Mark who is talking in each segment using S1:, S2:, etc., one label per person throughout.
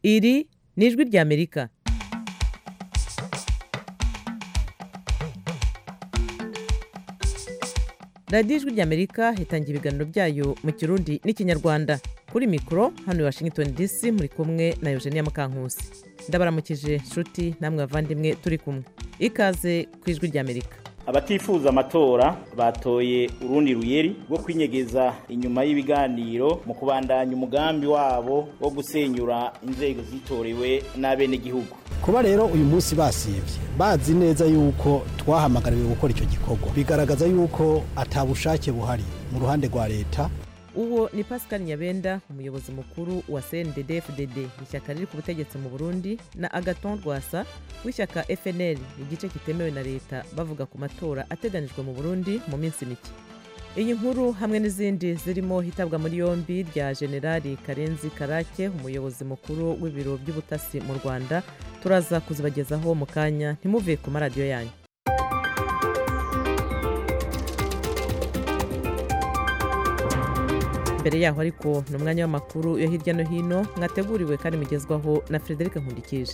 S1: iri ni ijwi ry'amerika radiyo ijwi ry'amerika hitangira ibiganiro byayo mu kirundi n'ikinyarwanda kuri mikoro hano i washington dc muri kumwe na eugenia mukankusi ndabaramukije nshuti namwe bavandimwe turi kumwe ikaze ku ijwi ry'amerika
S2: abatifuza amatora batoye urundi ruyeri rwo kwinyegeza inyuma y'ibiganiro mu kubandanya umugambi wabo wo gusenyura inzego zitorewe n'abenegihugu
S3: kuba rero uyu munsi basibye bazi neza yuko twahamagariwe gukora icyo gikorwa bigaragaza yuko atabushake buhari mu ruhande rwa leta
S1: uwo ni pascal nyabenda umuyobozi mukuru wa cndd fdd ishyaka riri ku butegetsi mu burundi na agaton rwasa w'ishyaka fnl igice kitemewe na leta bavuga ku matora ateganijwe mu burundi mu minsi mike iyi nkuru hamwe n'izindi zirimo hitabwa muri yombi rya generali karenzi karake umuyobozi mukuru w'ibiro by'ubutasi mu rwanda turaza kuzibagezaho mu kanya ntimuve ku maradiyo yanyu mbere yaho ariko ni umwanya w'amakuru yo hirya no hino mwateguriwe kandi mugezwaho na frederic nkundikije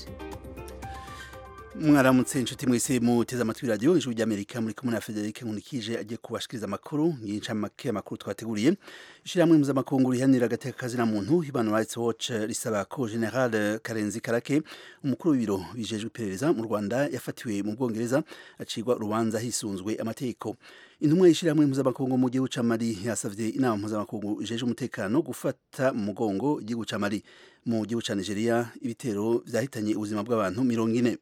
S4: mwaramutse inshuti mwese muteze amatwi radiyo ijwi ry'amerika muri kumwe na frederic nkundikije agiye kubashikiriza amakuru y'incamake y'amakuru twateguriye ishyirahamwe mpuzamakungu rihanira agateka kazina muntu human rights watch risaba ko general karenzi karake umukuru w'ibiro bijejwe iperereza mu rwanda yafatiwe mu bwongereza acirwa urubanza hisunzwe amategeko intumwa y'ishyirahamwe mpuzamakungu mu gihugu ca mali yasavye inama mpuzamakungu ijejwe umutekano gufata mu mugongo igihugu ca mali mu gihugu ca nigeria ibitero vyahitanye ubuzima bw'abantu mirongo ine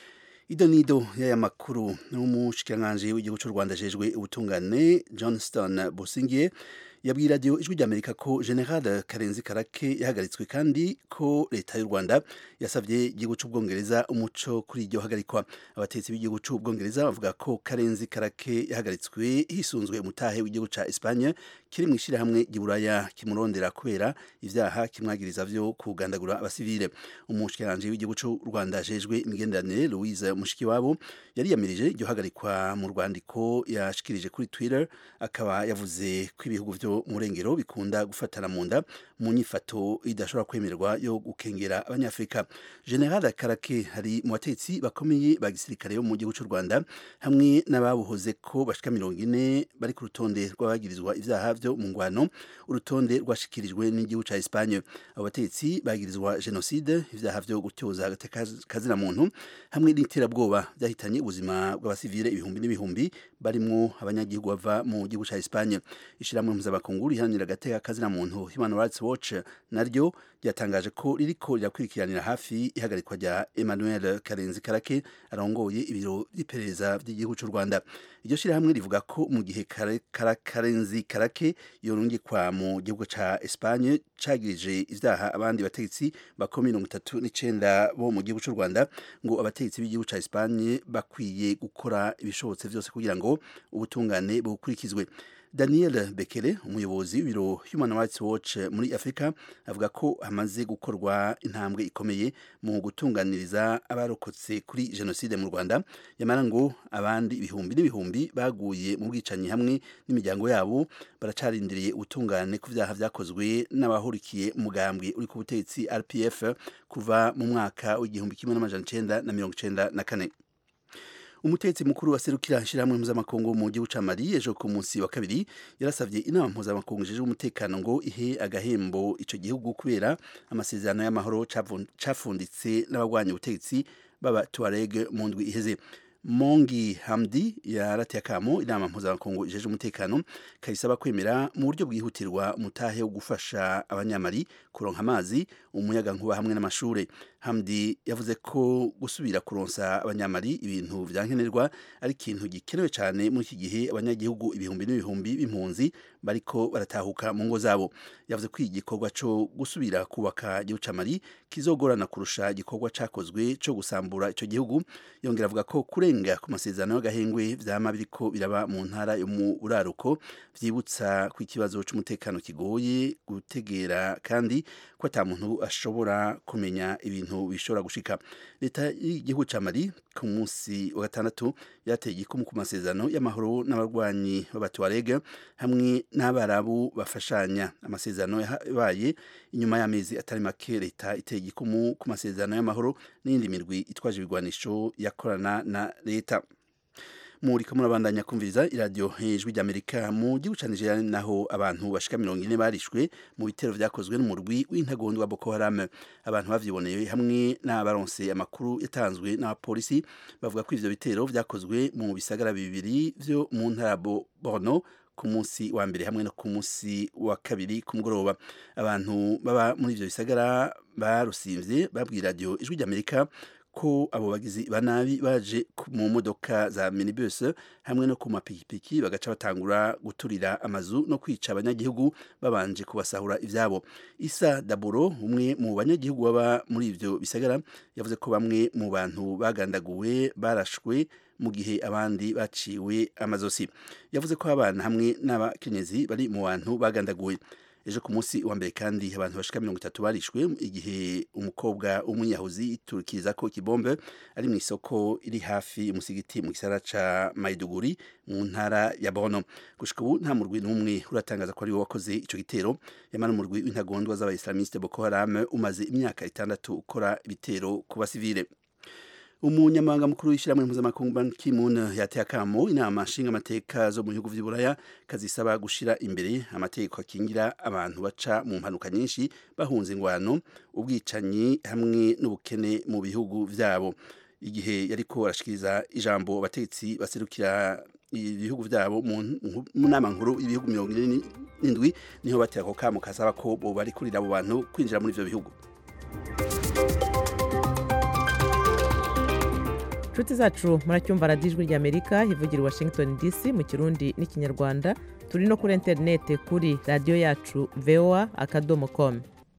S4: ido nido y'aya makuru n'umushikiranganji w'igihugu cy'u rwanda ajejwe ubutungane johnston busingiye yabwiye radiyo ijwi ry'amerika ko general karenzi karake yahagaritswe kandi ko leta y'u rwanda yasabye igihugu cy'ubwongereza umuco kuri iryo hagarikwa abatetsi b'igihugu cy'ubwongereza bavuga ko karenzi karake yahagaritswe hisunzwe umutahe w'igihugu cya espagne kiri mu ishyirahamwe ry'iburaya kimurondera kubera ibyaha kimwagiriza vyo kugandagura abasivile umushikiranganji w'igihugu cy'u rwanda ajejwe imigenderanire louise mushikiwabo yariyamirije iryo hagarikwa mu rwandiko yashikirije kuri twitter akaba yavuze ko ibihugu vyo mu rengero bikunda gufatana mu nda mu nyifato idashobora kwemerwa yo gukengera abanyafurika general karake hari mu batetsi bakomeye ba gisirikare bo mu gihugu cy'u rwanda hamwe n'ababuhoze ko bashika mirongo ine bari ku rutonde rw'abagirizwa ivyaha vyo mu ngwano urutonde rwashikirijwe n'igihugu ca espagne abo batetsi bagirizwa genocide ivyaha vyo gutyoza kazina muntu hamwe n'iterabwoba vyahitanye ubuzima bw'abasivile ibihumbi n'ibihumbi barimwo abanyagihugu bava mu gihugu ca espagne ishiramwe mpuzamakungu rihanira agateka kazina muntu human rights watch naryo ryatangaje ko ririko rirakurikiranira hafi ihagarikwa rya emmanuel karenzi karake arongoye ibiro vy'iperereza vy'igihugu c'u rwanda iryo shirahamwe rivuga ko mu gihe karenzi karake yorungikwa mu gihugu ca espagne cagirije ivyaha abandi bategetsi bako mirongo itatu n'icenda bo mu gihugu c'u rwanda ngo abategetsi b'igihugu ca espagne bakwiye gukora ibishobotse vyose kugira ngo ubutungane bukurikizwe daniel bekele umuyobozi w'ibiro human rights watch muri afurika avuga ko hamaze gukorwa intambwe ikomeye mu gutunganiriza abarokotse kuri jenoside mu rwanda yamara ngo abandi ibihumbi n'ibihumbi baguye mu bwicanyi hamwe n'imiryango yabo baracarindiriye ubutungane ku vyaha vyakozwe n'abahurikiye umugambwe uri ku butegetsi rpf kuva mu mwaka w'igihumbi kimwe n'amajana icenda na mirongo icenda na kane umutetsi mukuru waserukira ishyirahamwe mpuzamakungu mu gihugu ca mali ejo ku munsi wa kabiri yarasavye inama mpuzamakungu ijejwe umutekano ngo ihe agahembo ico gihugu kubera amasezerano y'amahoro cafunditse n'abagwanya ubutegetsi baba tuareg mu ndwi iheze mongi hamdi yarateye akamo inama mpuzamakungu ijeje umutekano kayisaba kwemera mu buryo bwihutirwa umutahe wo gufasha abanyamari kuronka amazi umuyaga nkuba hamwe n'amashure hamdi yavuze ko gusubira kuronsa abanyamari ibintu vyankenerwa ari ikintu gikenewe cyane muri iki gihe abanyagihugu ibihumbi n'ibihumbi b'impunzi bariko baratahuka mu ngo zabo yavuze ko igikorwa co gusubira kubaka igihugu ca mali kizogorana kurusha igikorwa cakozwe co gusambura ico gihugu yongera avuga ko kurenga ku masezerano y'agahengwe vyama biriko biraba mu ntara yo mu buraruko vyibutsa ko ikibazo c'umutekano kigoye gutegera kandi ko ata muntu ashobora kumenya ibintu ibintu bishobora gushika leta y'igihugu ca Mali ku munsi wa gatandatu yateye igikumu ku masezerano y'amahoro n'abarwanyi b'abatuareg hamwe n'abarabu bafashanya amasezerano yabaye inyuma y'amezi atari make leta iteye igikumu ku masezerano y'amahoro n'iyindi mirwi itwaje ibigwanisho yakorana na leta muriko murabandanya kumviriza iradiyo ijwi ry'amerika mu gihugu ca nigeria naho abantu bashika mirongo ine barishwe mu bitero vyakozwe n'umurwi w'intagondwa boko haram abantu bavyiboneye hamwe n'abaronse amakuru yatanzwe n'abapolisi bavuga ko ivyo bitero vyakozwe mu bisagara bibiri vyo mu ntara borno ku munsi wa mbere hamwe no ku munsi wa kabiri ku mugoroba abantu baba muri ivyo bisagara barusimvye babwira radiyo ijwi ry'amerika ko abo bagizi ba nabi baje mu modoka za minibus hamwe no ku mapikipiki bagaca batangura guturira amazu no kwica abanyagihugu babanje kubasahura ivyabo isa daburo umwe mu banyagihugu baba muri ivyo bisagara yavuze ko bamwe mu bantu bagandaguwe barashwe mu gihe abandi baciwe amazosi yavuze ko abana hamwe n'abakenyezi bari mu bantu bagandaguwe ejo ku munsi wa mbere kandi abantu bashika mirongo itatu barishwe igihe umukobwa w'umwiyahuzi iturukiriza ko ikibombe ari mu isoko iri hafi umusigiti mu gisara ca Maiduguri mu ntara ya Borno gushika ubu nta murwi n'umwe uratangaza ko ari we wakoze ico gitero yamara umurwi w'intagondwa z'abaislamiste Boko Haram umaze imyaka itandatu ukora ibitero ku basivile umunyamabanga mukuru w'ishyirahamwe mpuzamakungu Ban Ki-moon yateye akamo inama nshingamateka zo mu bihugu vy'uburaya kazisaba gushira imbere amategeko akingira abantu baca mu mpanuka nyinshi bahunze ingwano ubwicanyi hamwe n'ubukene mu bihugu vyabo igihe yariko arashikiriza ijambo abategetsi baserukira ibihugu vyabo mu nama nkuru y'ibihugu mirongo ine n'indwi niho batera ako kamo kasaba ko boba kurira abo bantu kwinjira muri ivyo bihugu
S1: inshuti zacu muracyumva radiyo ijwi ry'amerika ivugira i washington dc mu kirundi n'ikinyarwanda turi no kuri interinete kuri radiyo yacu voa akadomo komu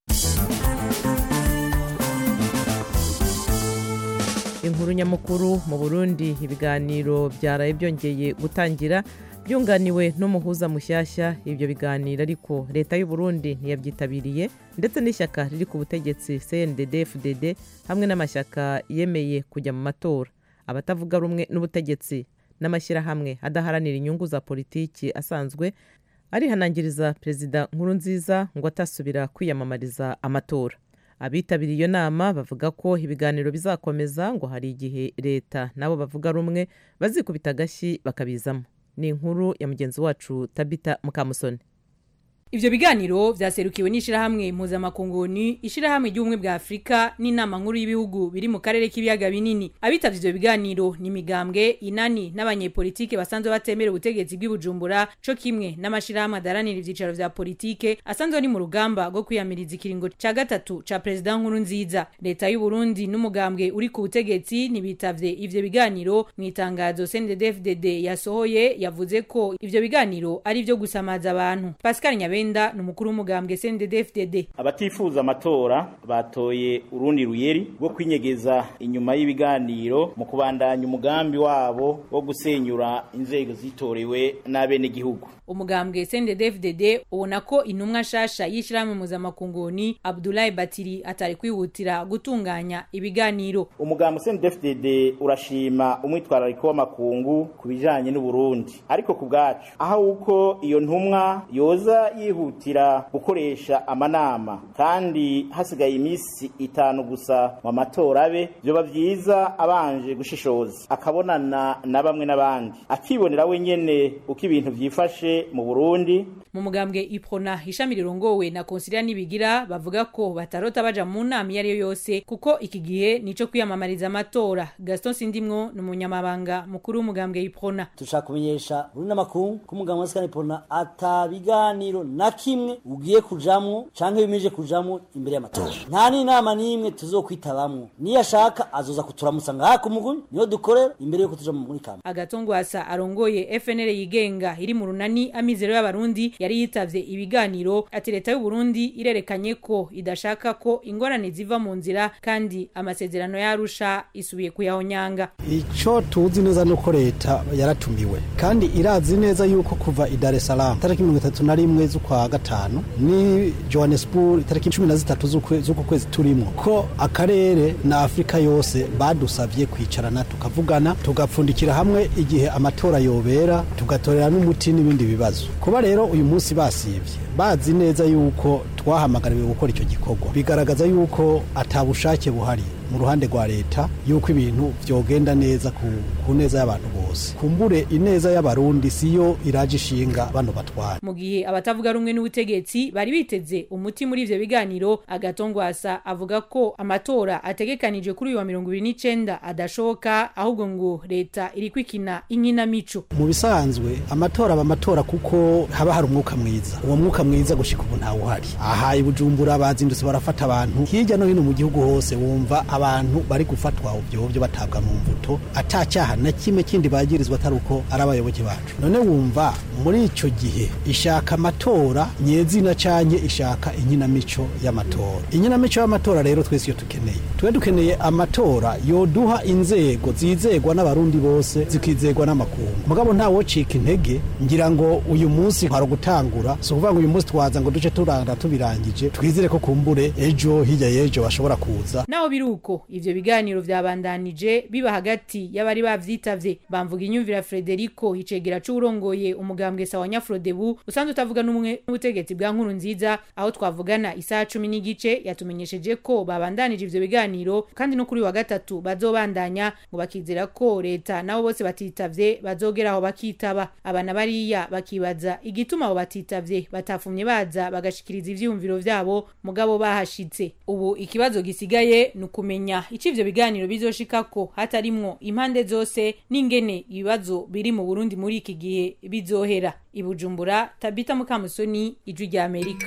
S1: inkuru nyamukuru mu burundi ibiganiro byaraye byongeye gutangira byunganiwe n'umuhuza mushyashya ibyo biganiro ariko leta y'u Burundi ntiyabyitabiriye ndetse n'ishyaka riri ku butegetsi cndd fdd hamwe n'amashyaka yemeye kujya mu matora abatavuga rumwe n'ubutegetsi n'amashyirahamwe adaharanira inyungu za politiki asanzwe arihanangiriza perezida nkurunziza ngo atasubira kwiyamamariza amatora abitabiriye iyo nama bavuga ko ibiganiro bizakomeza ngo hari igihe leta nabo bavuga rumwe bazikubita agashyi bakabizamo ni inkuru ya mugenzi wacu tabita mukamusoni
S5: Ivyo biganiro vyaserukiwe n'ishirahamwe mpuzamakunguni ishirahamwe ry'ubumwe bwa Afrika n'inama nkuru y'ibihugu biri mu karere k'ibiyaga binini abitavye ivyo biganiro ni migambwe inani n'abanyepolitike basanzwe batemera ubutegetsi bw'ibujumbura co kimwe n'amashirahamwe adaranira ivyicaro vya politike asanzwe ari mu rugamba rwo kwiyamiriza ikiringo ca gatatu ca perezida nkuru nziza leta y'u Burundi n'umugambwe uri ku butegetsi ntibitavye ivyo biganiro mu itangazo CNDD-FDD yasohoye yavuze ko ivyo biganiro ari ivyo gusamaza abantu Pascal Nyabe Nyabenda ni umukuru w'umugambwe CNDD-FDD
S2: abatifuza amatora batoye urundi ruyeri rwo kwinyegeza inyuma y'ibiganiro mu kubandanya umugambi wabo wo gusenyura inzego zitorewe n'abenegihugu
S5: umugambwe CNDD-FDD ubona ko intumwa shasha y'ishirahamwe muzamakunguni Abdoulaye Batiri atari kwihutira gutunganya ibiganiro
S2: umugambwe CNDD-FDD urashima umwitwarariko w'amakungu ku bijanye n'Uburundi ariko ku bwacu aho uko iyo ntumwa yoza yihutira gukoresha amanama kandi hasigaye iminsi itanu gusa mu matora abe vyoba vyiza abanje gushishoza akabonana na bamwe n'abandi akibonera wenyene uko ibintu vyifashe mu Burundi
S5: mu mugambwe Iprona ishami rirongowe na Consilia Nibigira bavuga ko batarota baja mu nama iyo ariyo yose kuko iki gihe nico kwiyamamariza amatora Gaston Sindimwo ni umunyamabanga mukuru w'umugambwe Iprona
S6: tushaka kumenyesha Burundi n'amakungu ko umugambwe wa Scan Iprona atabiganiro na kimwe ugiye kujamwo canke bimije kujamwo imbere y'amatora nta n'inama n'imwe tuzokwitabamwo niyo ashaka azoza kuturamutsa ngaha ku muguni niyo dukorera imbere yuko tuja muri kama
S5: agatongwasa arongoye FNL yigenga iri mu runani amizero y'abarundi yari yitavye ibiganiro ati leta y'u Burundi irerekanye ko idashaka ko ingorane ziva mu nzira kandi amasezerano yarusha isubiye kuyahonyanga
S3: ico tuzi neza nuko leta yaratumiwe kandi irazi neza yuko kuva i Dar es Salaam tariki mirongo itatu na rimwe z'ukwa gatanu ni johannesburg itariki cumi na zitatu z'ukwe- z'uku kwezi turimo ko akarere na afurika yose badusabye kwicarana tukavugana tugapfundikira hamwe igihe amatora yobera tugatorera n'umuti n'ibindi bibazo kuba rero uyu munsi basivye bazi neza yuko twahamagariwe gukora icyo gikorwa bigaragaza yuko atabushake buhari mu ruhande rwa leta yuko ibintu vyogenda neza ku, ku neza y'abantu bose kumbure ineza y'abarundi siyo iraje ishinga bano batwara
S5: mu gihe abatavuga rumwe n'ubutegetsi bari biteze umuti muri ivyo biganiro agatongwasa avuga ko amatora ategekanije kuri uyu wa mirongo ibiri n'icenda adashoboka ahubwo ngo leta iri kwikina inkinamico
S3: mu bisanzwe amatora aba amatora kuko haba hari umwuka mwiza uwo mwuka mwiza gushika ubu ntawuhari aha i bujumbura bazindutse barafata abantu hirya no hino mu gihugu hose wumva abantu bari gufatwa uvyovyo batabwa mu mvuto ata cyaha na kimwe kindi bagirizwa atari uko ari abayoboke bacu none wumva muri ico gihe ishaka amatora nyezina canke ishaka inkinamico y'amatora inkinamico y'amatora rero twese iyo tukeneye tube dukeneye amatora yoduha inzego zizegwa n'abarundi bose zikizegwa n'amakungu mugabo ntawocika intege ngira ngo uyu munsi hari gutangura si ukuvuga ngo uyu munsi twaza ngo duce turanga tubirangije twizere ko kumbure ejo hirya y'ejo bashobora kuza
S5: naho biri uko ivyo biganiro vyabandanije biba hagati y'abari bavyitavye bamvuga inyumvira Frederico icegera c'urongoye umugambwe sawa nyafrodebu usanzwe utavuga n'umwe n'ubutegetsi bwa nkuru nziza aho twavugana isaha cumi n'igice yatumenyesheje ko babandanije ivyo biganiro kandi no kuri uyu wa gatatu bazobandanya ngo bakizera ko leta nabo bose batitavye bazogera aho bakitaba abana bariya bakibaza igituma abo batitavye batafumye baza bagashikiriza ivyiyumviro vyabo mugabo bahashitse ubu ikibazo gisigaye ni ukumenya ico ivyo biganiro bizoshikako hatarimwo impande zose n'ingene ibibazo biri mu burundi muri iki gihe bizohera ibujumbura tabita mukamusoni ijwi rya amerika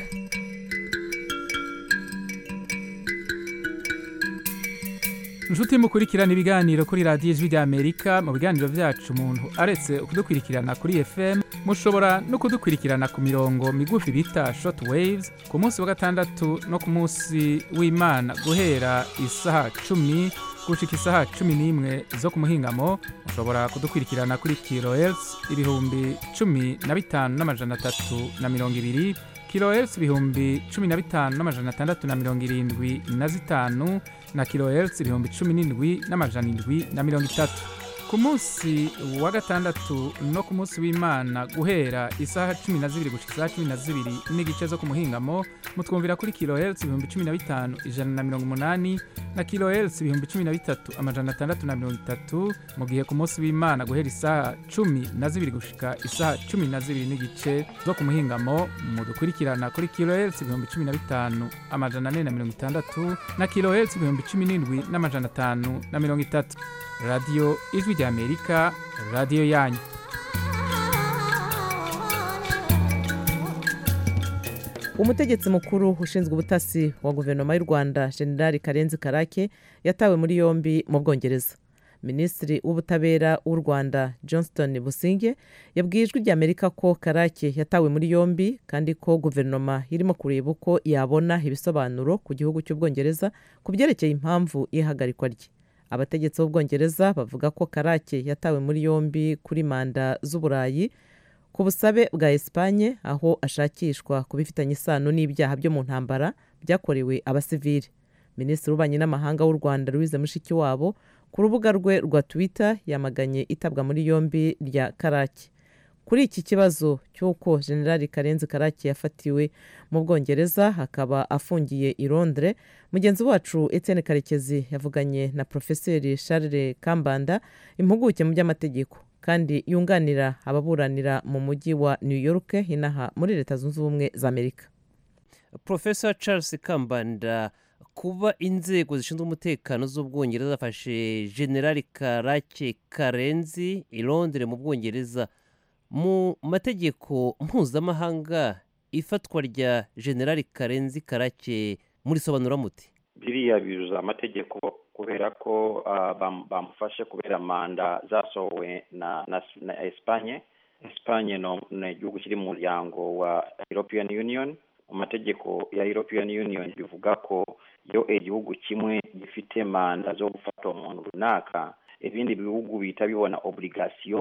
S7: inshuti mukurikirana ibiganiro kuri radiyo ijwi rya amerika mu biganiro byacu umuntu aretse kudukurikirana kuri fm mushobora no kudukurikirana ku mirongo migufi bita short waves ku munsi wa gatandatu no ku munsi w'imana guhera isaha cumi gushika isaha cumi n'imwe zo ku muhingamo mushobora kudukurikirana kuri kilohertz ibihumbi cumi na bitanu n'amajana atatu na mirongo ibiri kilohertz ibihumbi cumi na bitanu n'amajana atandatu na mirongo irindwi na zitanu na kilohertz ibihumbi cumi n'indwi n'amajana indwi na mirongo itatu ku munsi wa gatandatu no ku munsi w'imana guhera isaha cumi na zibiri gushika isaha cumi na zibiri n'igice zo ku muhingamo mutwumvira kuri kilohertz ibihumbi cumi na bitanu ijana na mirongo umunani na kilohertz ibihumbi cumi na bitatu amajana atandatu na mirongo itatu mu gihe ku munsi w'imana guhera isaha cumi na zibiri gushika isaha cumi na zibiri n'igice zo ku muhingamo mudukurikirana kuri kilohertz ibihumbi cumi na bitanu amajana ane na mirongo itandatu na kilohertz ibihumbi cumi n'indwi n'amajana atanu na mirongo itatu radiyo ijwi rya amerika radiyo yanyu
S1: umutegetsi mukuru ushinzwe ubutasi wa guverinoma y'u rwanda generali karenzi karake yatawe muri yombi mu bwongereza minisitiri w'ubutabera w'u rwanda johnston businge yabwiye ijwi rya amerika ko karake yatawe muri yombi kandi ko guverinoma irimo kureba uko yabona ibisobanuro ku gihugu cy'ubwongereza ku byerekeye impamvu y'ihagarikwa rye abategetsi b'ubwongereza bavuga ko karake yatawe muri yombi kuri manda z'uburayi ku busabe bwa esipanye aho ashakishwa ku bifitanye isano n'ibyaha byo mu ntambara byakorewe abasivili minisitiri w'ububanyi n'amahanga w'u rwanda louise mushikiwabo ku rubuga rwe rwa twitter yamaganye itabwa muri yombi rya karake kuri iki kibazo cy'uko generali karenzi karake yafatiwe mu bwongereza akaba afungiye i londres mugenzi wacu etienne karekezi yavuganye na porofeseri charles kambanda impuguke mu by'amategeko kandi yunganira ababuranira mu mujyi wa new york inaha muri leta zunze ubumwe za amerika
S8: profesa charles kambanda kuba inzego zishinzwe umutekano z'ubwongereza zafashe generali karake karenzi i londres mu bwongereza mu mategeko mpuzamahanga ifatwa rya generali karenzi karake murisobanura muti
S9: biriya biruza amategeko kubera ko bamufashe kubera manda zasohowe na na na esipanye esipanye ni igihugu kiri mu muryango wa european union mu mategeko ya european union bivuga ko iyo igihugu kimwe gifite manda zo gufata umuntu runaka ibindi bihugu bihita bibona oburigasiyo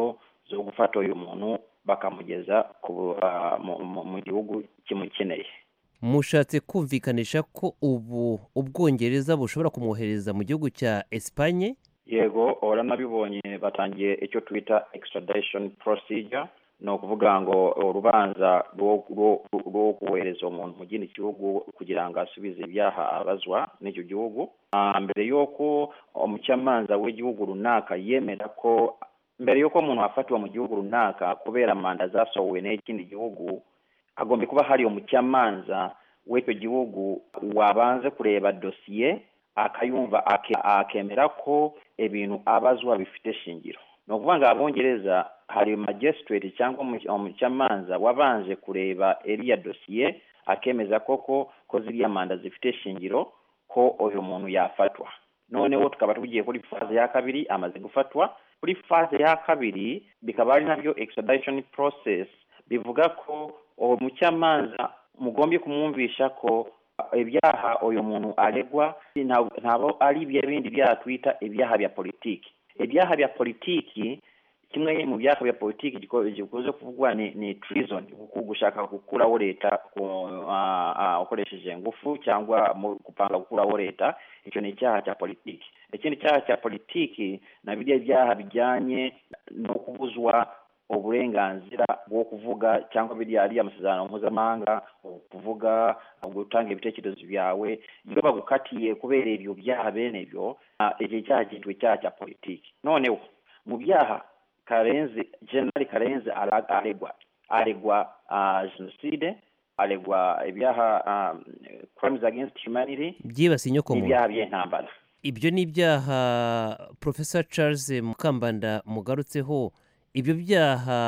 S9: zo gufata uyu muntu bakamugeza ku ah, mu- mu- mu gihugu kimukeneye
S8: mushatse kumvikanisha ko ubu ubwongereza bushobora kumwohereza mu gihugu cya esipanye
S9: yego uranabibonye batangiye icyo twita extradition procedure ni ukuvuga ngo urubanza rwo rwo- rwo kohereza umuntu mu kindi gihugu kugira ngo asubize ibyaha abazwa n'icyo gihugu Ah, mbere y'uko umucamanza w'igihugu runaka yemera ko mbere y'uko umuntu afatiwe mu gihugu runaka kubera manda zasohowe n'ikindi gihugu hagomba kuba hari umucamanza w'icyo gihugu wabanze kureba dosiye akayumva ake- akemera ko ibintu abazwa bifite shingiro ni ukuvuga ngo abongereza hari magistrate cyangwa umu- umucamanza wabanje kureba iriya dosiye akemeza koko ko ziriya manda zifite shingiro ko uyu muntu yafatwa noneho tukaba tugiye kuri faze ya kabiri amaze gufatwa kuri faze ya kabiri bikaba ari nabyo extradition process bivuga ko uwo mucamanza mugombye kumwumvisha ko ibyaha uyu muntu aregwa nta- ntabwo ari ibya bindi byaha twita ibyaha bya politiki ibyaha bya politiki kimwe mu byaha bya politiki giko- gikunze kuvugwa ni ni treason ku- gushaka gukuraho leta ku- ah, ah, ukoresheje ingufu cyangwa mu gupanga gukuraho leta icyo ni icyaha cya politiki ikindi cyaha cya politiki na biriya byaha bijyanye no kubuzwa uburenganzira bwo kuvuga cyangwa biriya ariya amasezerano mpuzamahanga kuvuga gutanga ibitekerezo byawe iyo bagukatiye kubera ibyo byaha bene byo ah, iki cyaha cyitwa icyaha cya politiki noneho mu byaha karenzi generali karenzi ara- aregwa aregwa ah, jenoside aregwa ibyaha ah, crimes against humanity
S8: byibasiye inyokomuntu
S9: n'ibyaha by'intambara
S8: ibyo ni ibyaha profesa charles mukambanda mugarutseho ibyo byaha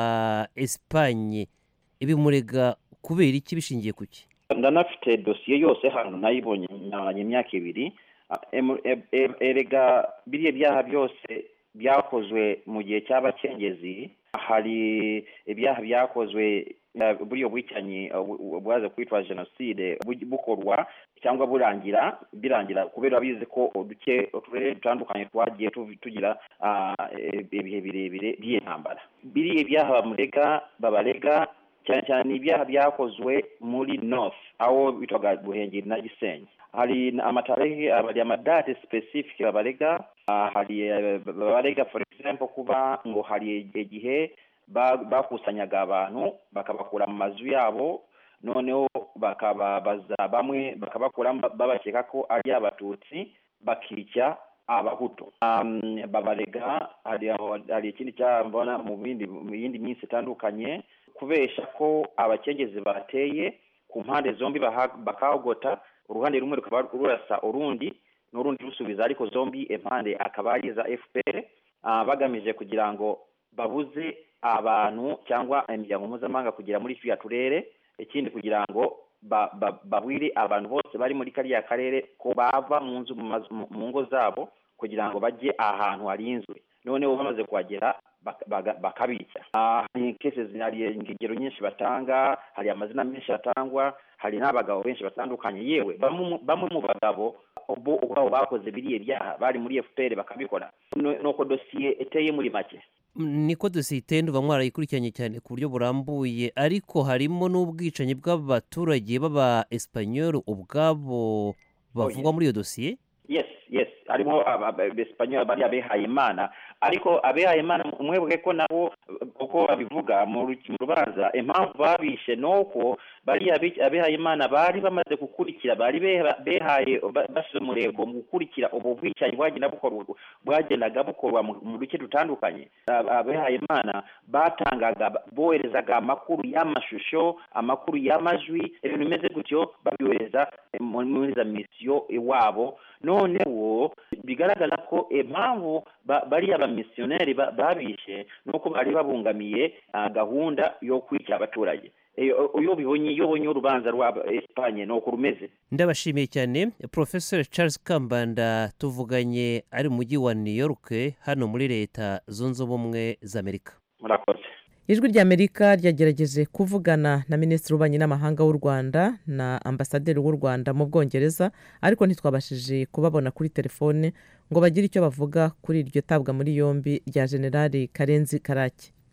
S8: esipanye ibimurega kubera iki bishingiye ku ki
S9: ndanafite dosiye yose hano nayibonye nyamanye imyaka ibiri Ah, em- em- em- erega biriya byaha byose byakozwe mu gihe cy'abacengezi hari ibyaha byakozwe eh, buriya bwicanyi eh, bu- bu- bwaza kwitwa jenoside bu- bukorwa cyangwa burangira birangira kubera bizi ko uduce uturere dutandukanye twagiye tuvi- tugira ah, eh, ibihe birebire by'intambara biriya byaha bamurega babarega cyane cyane ibyaha byakozwe muri north aho bitwaga guhengeri na gisenyi hari amatarehe hari amadate specific babarega ah, hari eh, babarega for example kuba ngo hari igihe ba- bakusanyaga abantu bakabakura mu mazu yabo noneho bakababaza bamwe bakabakura babakeka ko ari abatutsi bakica abahutu um, babarega hari aho- hari ikindi cyambona mu bindi mu yindi minsi itandukanye kubesha ko abakengezi bateye ku mpande zombi baha- bakagota uruhande rumwe rukaba rurasa urundi n'urundi rusubiza ariko zombi impande akaba ari iza fpr ah, bagamije kugira ngo babuze abantu cyangwa imiryango mpuzamahanga kugera muri turiya turere ikindi kugira ngo ba- ba- babwire abantu bose bari muri kariya karere ko bava mu nzu mu mazu- mu- mu ngo zabo kugira ngo bajye ahantu harinzwe noneho bamaze kuhagera baka- baga- bakabica Ah, hari cases hari ingero nyinshi batanga hari amazina menshi atangwa hari n'abagabo benshi batandukanye yewe bamwe mu- bamwe mu bagabo bo ubwabo bakoze biriya byaha bari muri fpr bakabikora No- nuko dosiye iteye muri make
S8: niko dosiye itenda uba mwarayikurikiranye cyane ku buryo burambuye ariko harimo n'ubwicanyi bw'abaturage b'aba esipanyoli ubwabo bavugwa muri iyo dosiye
S9: yes yes harimo abesipanyoli bari abehaye imana ariko abehaye imana umwebwe ko nabo uko babivuga mu ru- mu rubanza impamvu babishe nuko bariya abi- abehaye imana bari bamaze gukurikira bari beha- behaye ba- bashyize umurego mu gukurikira ubu bwicanyi bwagenda bukorwa bwagendaga bukorwa mu mu duce dutandukanye Ab- abehaye imana batangaga boherezaga amakuru y'amashusho amakuru y'amajwi ibintu bimeze gutyo babyohereza mu- muri za misiyo iwabo noneho bigaragaza ko impamvu ba- bariya bamisiyoneri ba- babishe nuko bari babungamiye ah, gahunda yo kwica abaturage iyo iyo ubibonye iyo ubonye urubanza rwa esipanye ni uko rumeze
S8: ndabashimiye cyane professor charles kambanda tuvuganye ari mu mujyi wa new york hano muri leta zunze ubumwe za amerika
S9: murakoze
S1: ijwi ry'amerika ryagerageje kuvugana na minisitiri w'ububanyi n'amahanga w'u rwanda na ambasaderi w'u rwanda mu bwongereza ariko ntitwabashije kubabona kuri telefone ngo bagire icyo bavuga kuri iryo tabwa muri yombi rya generali karenzi karake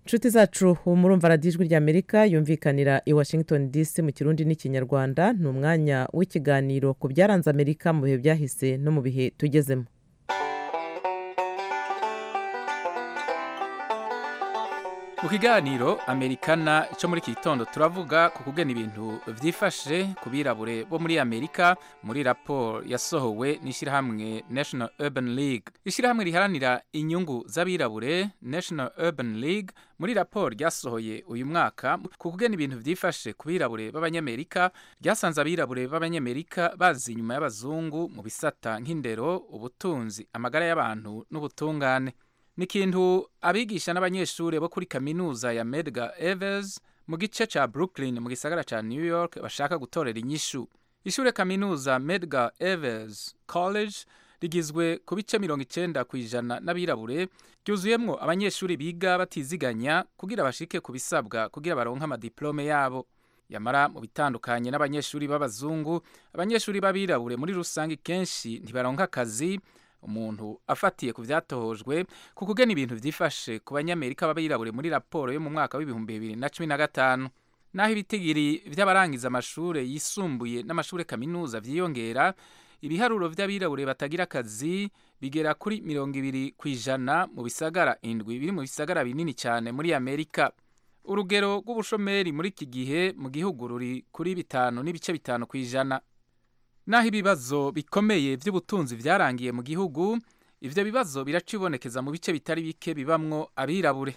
S1: inshuti zacu ubu murumva radiyo ijwi ry'amerika yumvikanira i washington dc mu kirundi n'ikinyarwanda ni umwanya w'ikiganiro ku byaranze amerika mu bihe byahise no mu bihe tugezemo
S7: mu kiganiro amerikana cyo muri iki gitondo turavuga ku kugena ibintu byifashe ku birabure bo muri amerika muri raporo yasohowe n'ishyirahamwe national urban league ishyirahamwe riharanira inyungu z'abirabure national urban league muri raporo ryasohoye uyu mwaka ku kugena ibintu byifashe ku birabure b'abanyamerika ryasanze abirabure b'abanyamerika bazi inyuma y'abazungu mu bisata nk'indero ubutunzi amagara y'abantu n'ubutungane ni ikintu abigisha n'abanyeshuri bo kuri kaminuza ya medgar evers mu gice cya brooklyn mu gisagara cya new york bashaka gutorera inyishu ishuri kaminuza medgar evers college rigizwe ku bice mirongo icyenda ku ijana n'abirabure ryuzuyemo abanyeshuri biga batiziganya kugira bashike ku bisabwa kugira baronke amadiplome yabo yamara mu bitandukanye n'abanyeshuri b'abazungu abanyeshuri b'abirabure muri rusange kenshi ntibaronka akazi umuntu afatiye ku byatohojwe ku kugena ibintu byifashe ku banyamerika b'abirabure muri raporo yo mu mwaka w'ibihumbi bibiri na cumi na gatanu naho ibitigiri by'abarangiza amashuri yisumbuye n'amashuri kaminuza byiyongera ibiharuro by'abirabure batagira akazi bigera kuri mirongo ibiri ku ijana mu bisagara indwi biri mu bisagara binini cyane muri amerika urugero rw'ubushomeri muri iki gihe mu gihugu ruri kuri bitanu n'ibice bitanu ku ijana naho ibibazo bikomeye by'ubutunzi byarangiye mu gihugu ibyo bibazo biracibonekeza mu bice bitari bike bibamwo abirabure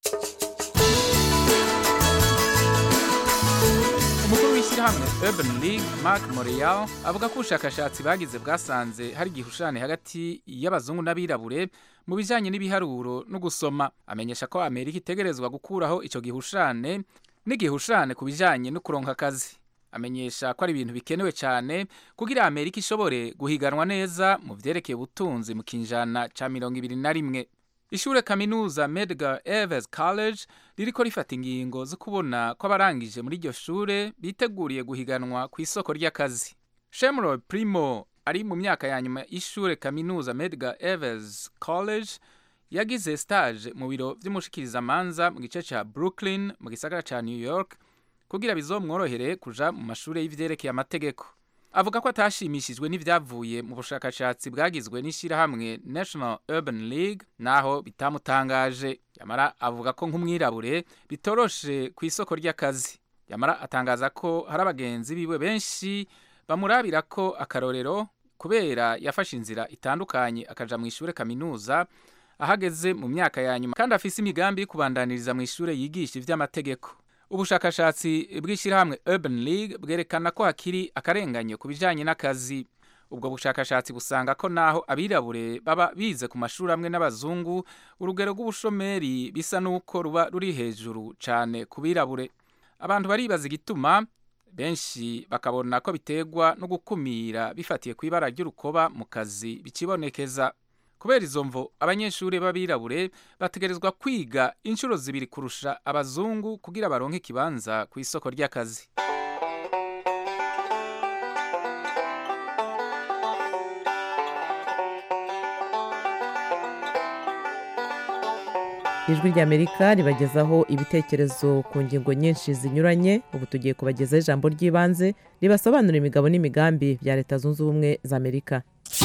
S7: umukuru w'ishyirahamwe urban league mark morial avuga ko ubushakashatsi bagize bwasanze hari igihushane hagati y'abazungu n'abirabure mu bijyanye n'ibiharuro no gusoma amenyesha ko amerika itegerezwa gukuraho icyo gihushane n'igihushane ku bijyanye no kuronka akazi amenyesha ko ari ibintu bikenewe cyane kugira amerika ishobore guhiganwa neza mu byerekeye ubutunzi mu kinjana cya mirongo ibiri na rimwe ishure kaminuza medgar evers college ririko rifata ingingo zo kubona ko abarangije muri iryo shure biteguriye guhiganwa ku isoko ry'akazi shemroy primo ari mu myaka ya nyuma y'ishure kaminuza medgar evers college yagize stage mu biro vy'umushikirizamanza mu gice ca brooklyn mu gisagara ca new york kugira bizomworohere kuja mu mashuri y'ivyerekeye amategeko avuga ko atashimishijwe n'ivyavuye mu bushakashatsi bwagizwe n'ishirahamwe national urban league naho bitamutangaje yamara avuga ko nk'umwirabure bitoroshe ku isoko ry'akazi yamara atangaza ko hari abagenzi biwe benshi bamurabira ko akarorero kubera yafashe inzira itandukanye akaja mu ishure kaminuza ahageze mu myaka ya nyuma kandi afise imigambi yo kubandaniriza mu ishure yigisha ivy'amategeko ubushakashatsi bw'ishyirahamwe urban league bwerekana ko hakiri akarenganyo ku bijyanye n'akazi ubwo bushakashatsi busanga ko naho abirabure baba bize ku mashuri amwe n'abazungu urugero rw'ubushomeri bisa n'uko ruba ruri hejuru cyane ku birabure abantu baribaza igituma benshi bakabona ko biterwa no gukumira bifatiye ku ibara ry'urukoba mu kazi bikibonekeza kubera izo mvo abanyeshuri b'abirabure bategerezwa kwiga inshuro zibiri kurusha abazungu kugira baronke ikibanza ku isoko ry'akazi
S1: ijwi ry'amerika ribagezaho ibitekerezo ku ngingo nyinshi zinyuranye ubu tugiye kubagezaho ijambo ry'ibanze ribasobanurira imigabo n'imigambi bya leta zunze ubumwe za amerika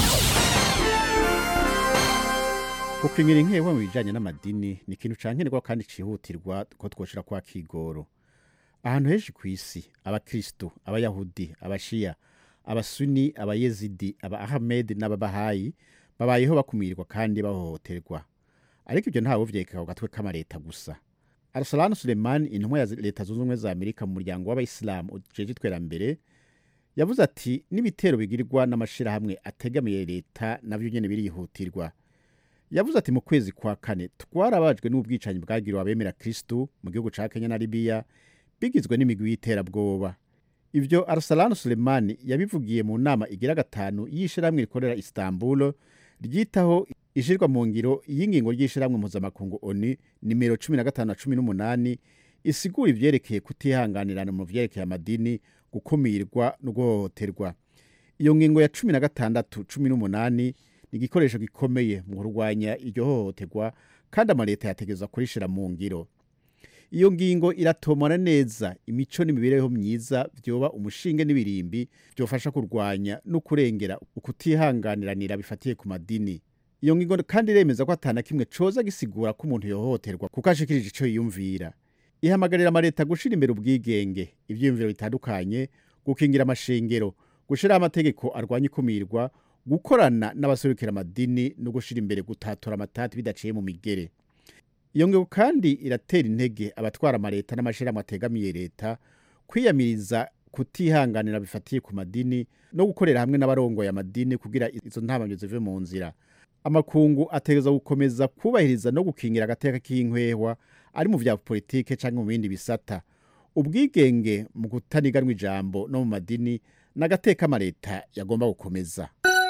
S10: gukingira inkewa mu bijyanye n'amadini ni ikintu cyankenerwa kandi cyihutirwa ko twoshira kwa kigoro ahantu henshi ku isi abakristo abayahudi abashiya abasuni abayezidi aba ahamedi n'ababahayi babayeho bakumirwa kandi bahohoterwa ariko ibyo ntawe vyekeka ku gatwe k'amareta gusa arasalani sulemani intumwa ya leta zunze ubumwe za amerika mu muryango w'abayisilamu ujeje iterambere yavuze ati n'ibitero bigirirwa n'amashirahamwe ategamiye leta navyo nyene birihutirwa yavuze ati mu kwezi kwa kane twarabajwe n'ubwicanyi bwagiriwe abemera kristu mu gihugu ca kenya na libiya bigizwe n'imigwi y'iterabwoba ivyo arsalani sulemani yabivugiye mu nama igira gatanu y'ishirahamwe rikorera istanbul ryitaho ishirwa mu ngiro y'ingingo ry'ishirahamwe mpuzamakungu oni nimero cumi na gatanu na cumi n'umunani isigura ivyerekeye kutihanganirana mu vyerekeye amadini gukumirwa no guhohoterwa iyo ngingo ya cumi na gatandatu cumi n'umunani ni igikoresho gikomeye mu kurwanya iryo hohoterwa kandi amaleta yategerezwa kurishira mu ngiro iyo ngingo iratomora neza imico n'imibereho myiza vyoba umushinge n'ibirimbi vyofasha kurwanya no kurengera ukutihanganiranira bifatiye ku madini iyo ngingo kandi iremeza ko atana kimwe coza gisigura ko umuntu yohoterwa kuko ashikirije ico yiyumvira ihamagarira amaleta gushira imbere ubwigenge ivyiyumviro bitandukanye gukingira amashengero gushiraho amategeko arwanya ikumirwa gukorana n'abaserukira amadini no gushira imbere gutatura amatati bidaciye mu migere iyo ngingo kandi iratera intege abatwara amaleta n'amashirahamwe ategamiye leta kwiyamiriza kutihanganira bifatiye ku madini no gukorera hamwe n'abarongoye amadini kugira izo ntabanyo zive mu nzira amakungu ategereza gukomeza kubahiriza no gukingira agateka k'inkwehwa ari mu vya politike canke mu bindi bisata ubwigenge mu kutaniganwa ijambo no mu madini n'agateka amaleta yagomba gukomeza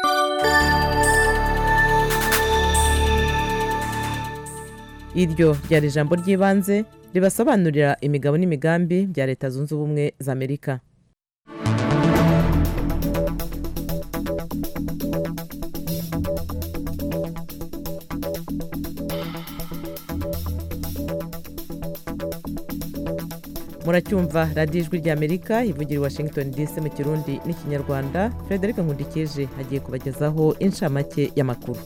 S1: iryo ryari ijambo ry'ibanze ribasobanurira imigabo n'imigambi bya leta zunze ubumwe za amerika muracyumva radiyo ijwi ry'amerika ivugira i washington dc mu kirundi n'ikinyarwanda frederic nkundikije hagiye kubagezaho inshamake y'amakuru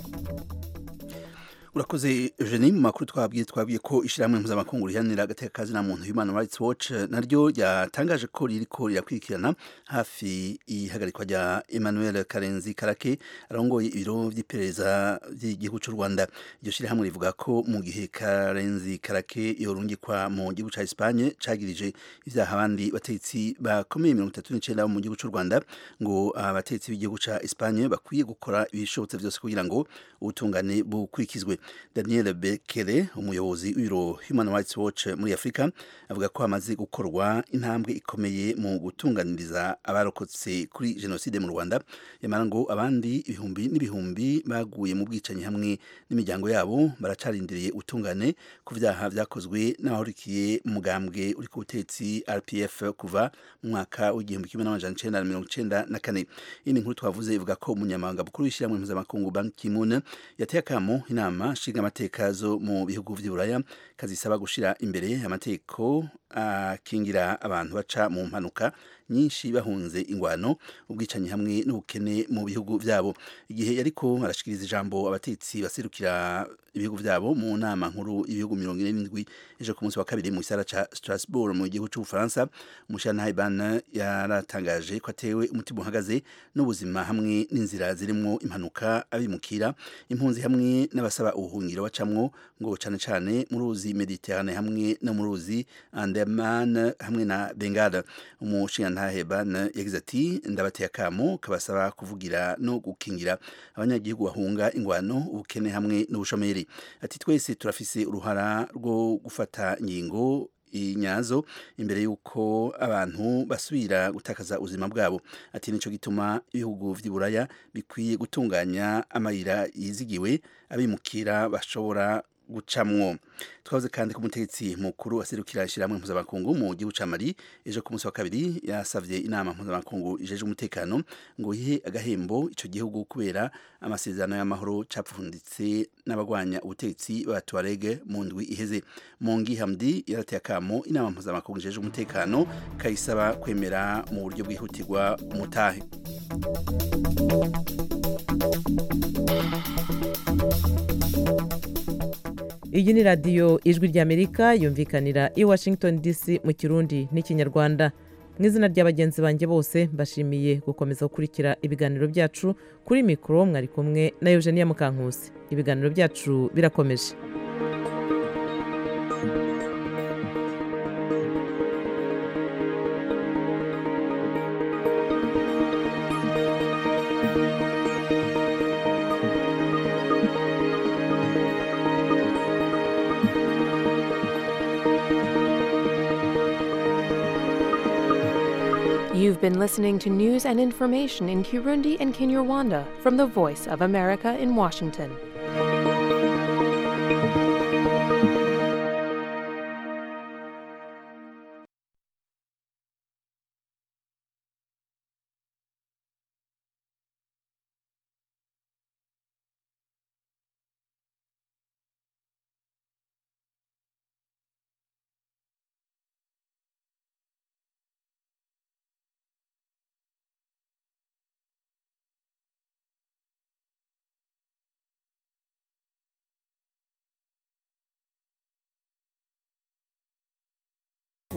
S4: urakoze Eugenie mu makuru twabwiye twabwiye ko ishyirahamwe mpuzamakungu riharanira agateka kazina muntu Human Rights Watch naryo ryatangaje ko ririko rirakurikirana hafi ihagarikwa rya Emmanuel Karenzi Karake arongoye ibiro vy'iperereza by'igihugu cy'u Rwanda iryo shyirahamwe rivuga ko mu gihe Karenzi Karake yorungikwa mu gihugu ca Espagne cagirije ivyaha abandi batetsi bakomeye 39 bo mu gihugu cy'u Rwanda ngo abatetsi b'igihugu ca Espagne bakwiye gukora ibishobotse vyose kugira ngo ubutungane bukurikizwe daniel bekele umuyobozi w'ibiro human rights watch muri afurika avuga ko hamaze gukorwa intambwe ikomeye mu gutunganiriza abarokotse kuri jenoside mu rwanda yamara ngo abandi ibihumbi n'ibihumbi baguye mu bwicanyi hamwe n'imiryango yabo baracarindiriye utungane ku vyaha vyakozwe n'abahurikiye mu mugambwe uri ku butetsi rpf kuva mu mwaka w'igihumbi kimwe n'amajana icenda na mirongo icenda na kane iyi ni inkuru twavuze ivuga ko umunyamabanga mukuru w'ishyirahamwe mpuzamakungu ban kimun yateye akamo inama nshinga amateka zo mu bihugu vy'uburaya kazisaba gushira imbere amategeko akingira abantu baca mu mpanuka nyinshi bahunze ingwano ubwicanyi hamwe n'ubukene mu bihugu vyabo igihe yariko arashikiriza ijambo abatetsi baserukira ibihugu vyabo mu nama nkuru ibihugu mirongo ine n'indwi ejo ku munsi wa kabiri mu gisara ca Strasbourg mu gihugu c'Ubufaransa umushantahe Ban yaratangaje ko atewe umutima uhagaze n'ubuzima hamwe n'inzira zirimwo impanuka abimukira impunzi hamwe n'abasaba ubuhungiro bacamwo ngo cane cane mu ruzi Mediterane hamwe no mu ruzi Andaman hamwe na Bengala umushingantahe Ban yagize ati ndabateye akamo kabasaba kuvugira no gukingira abanyagihugu bahunga ingwano ubukene hamwe n'ubushomeri ati twese turafise uruhara rwo gufata ingingo inyazo imbere y'uko abantu basubira gutakaza ubuzima bwabo ati nico gituma ibihugu vy'iburaya bikwiye gutunganya amayira yizigiwe abimukira bashobora gucamwo twavuze kandi ko umutegetsi mukuru aserukira ishyirahamwe mpuzamakungu mu gihugu ca mali ejo ku munsi wa kabiri yasavye inama mpuzamakungu ijeje umutekano ngo ihe agahembo ico gihugu kubera amasezerano y'amahoro capfunditse n'abagwanya ubutegetsi b'abatuarege mu ndwi iheze mongi hamdi yarateye akamo inama mpuzamakungu ijeje umutekano kayisaba kwemera mu buryo bwihutirwa umutahe
S1: iyi ni radiyo ijwi ry'amerika yumvikanira i washington dc mu kirundi n'ikinyarwanda mu izina rya bagenzi banjye bose mbashimiye gukomeza gukurikira ibiganiro byacu kuri mikoro mwari kumwe na eugenia mukankusi ibiganiro byacu birakomeje
S11: You've been listening to news and information in Kirundi and Kinyarwanda from the Voice of America in Washington.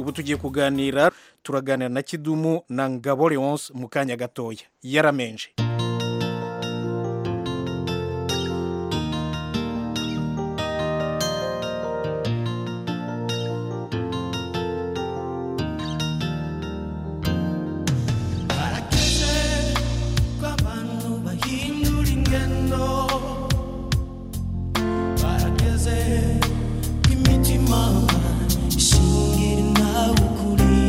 S12: ubu tugiye kuganira turaganira na kidumu na ngabo leonce mu kanya gatoya yaramenje
S13: barakeze ko abantu bahindura ingendo barakeze ko imitima ishingira nawe ukuri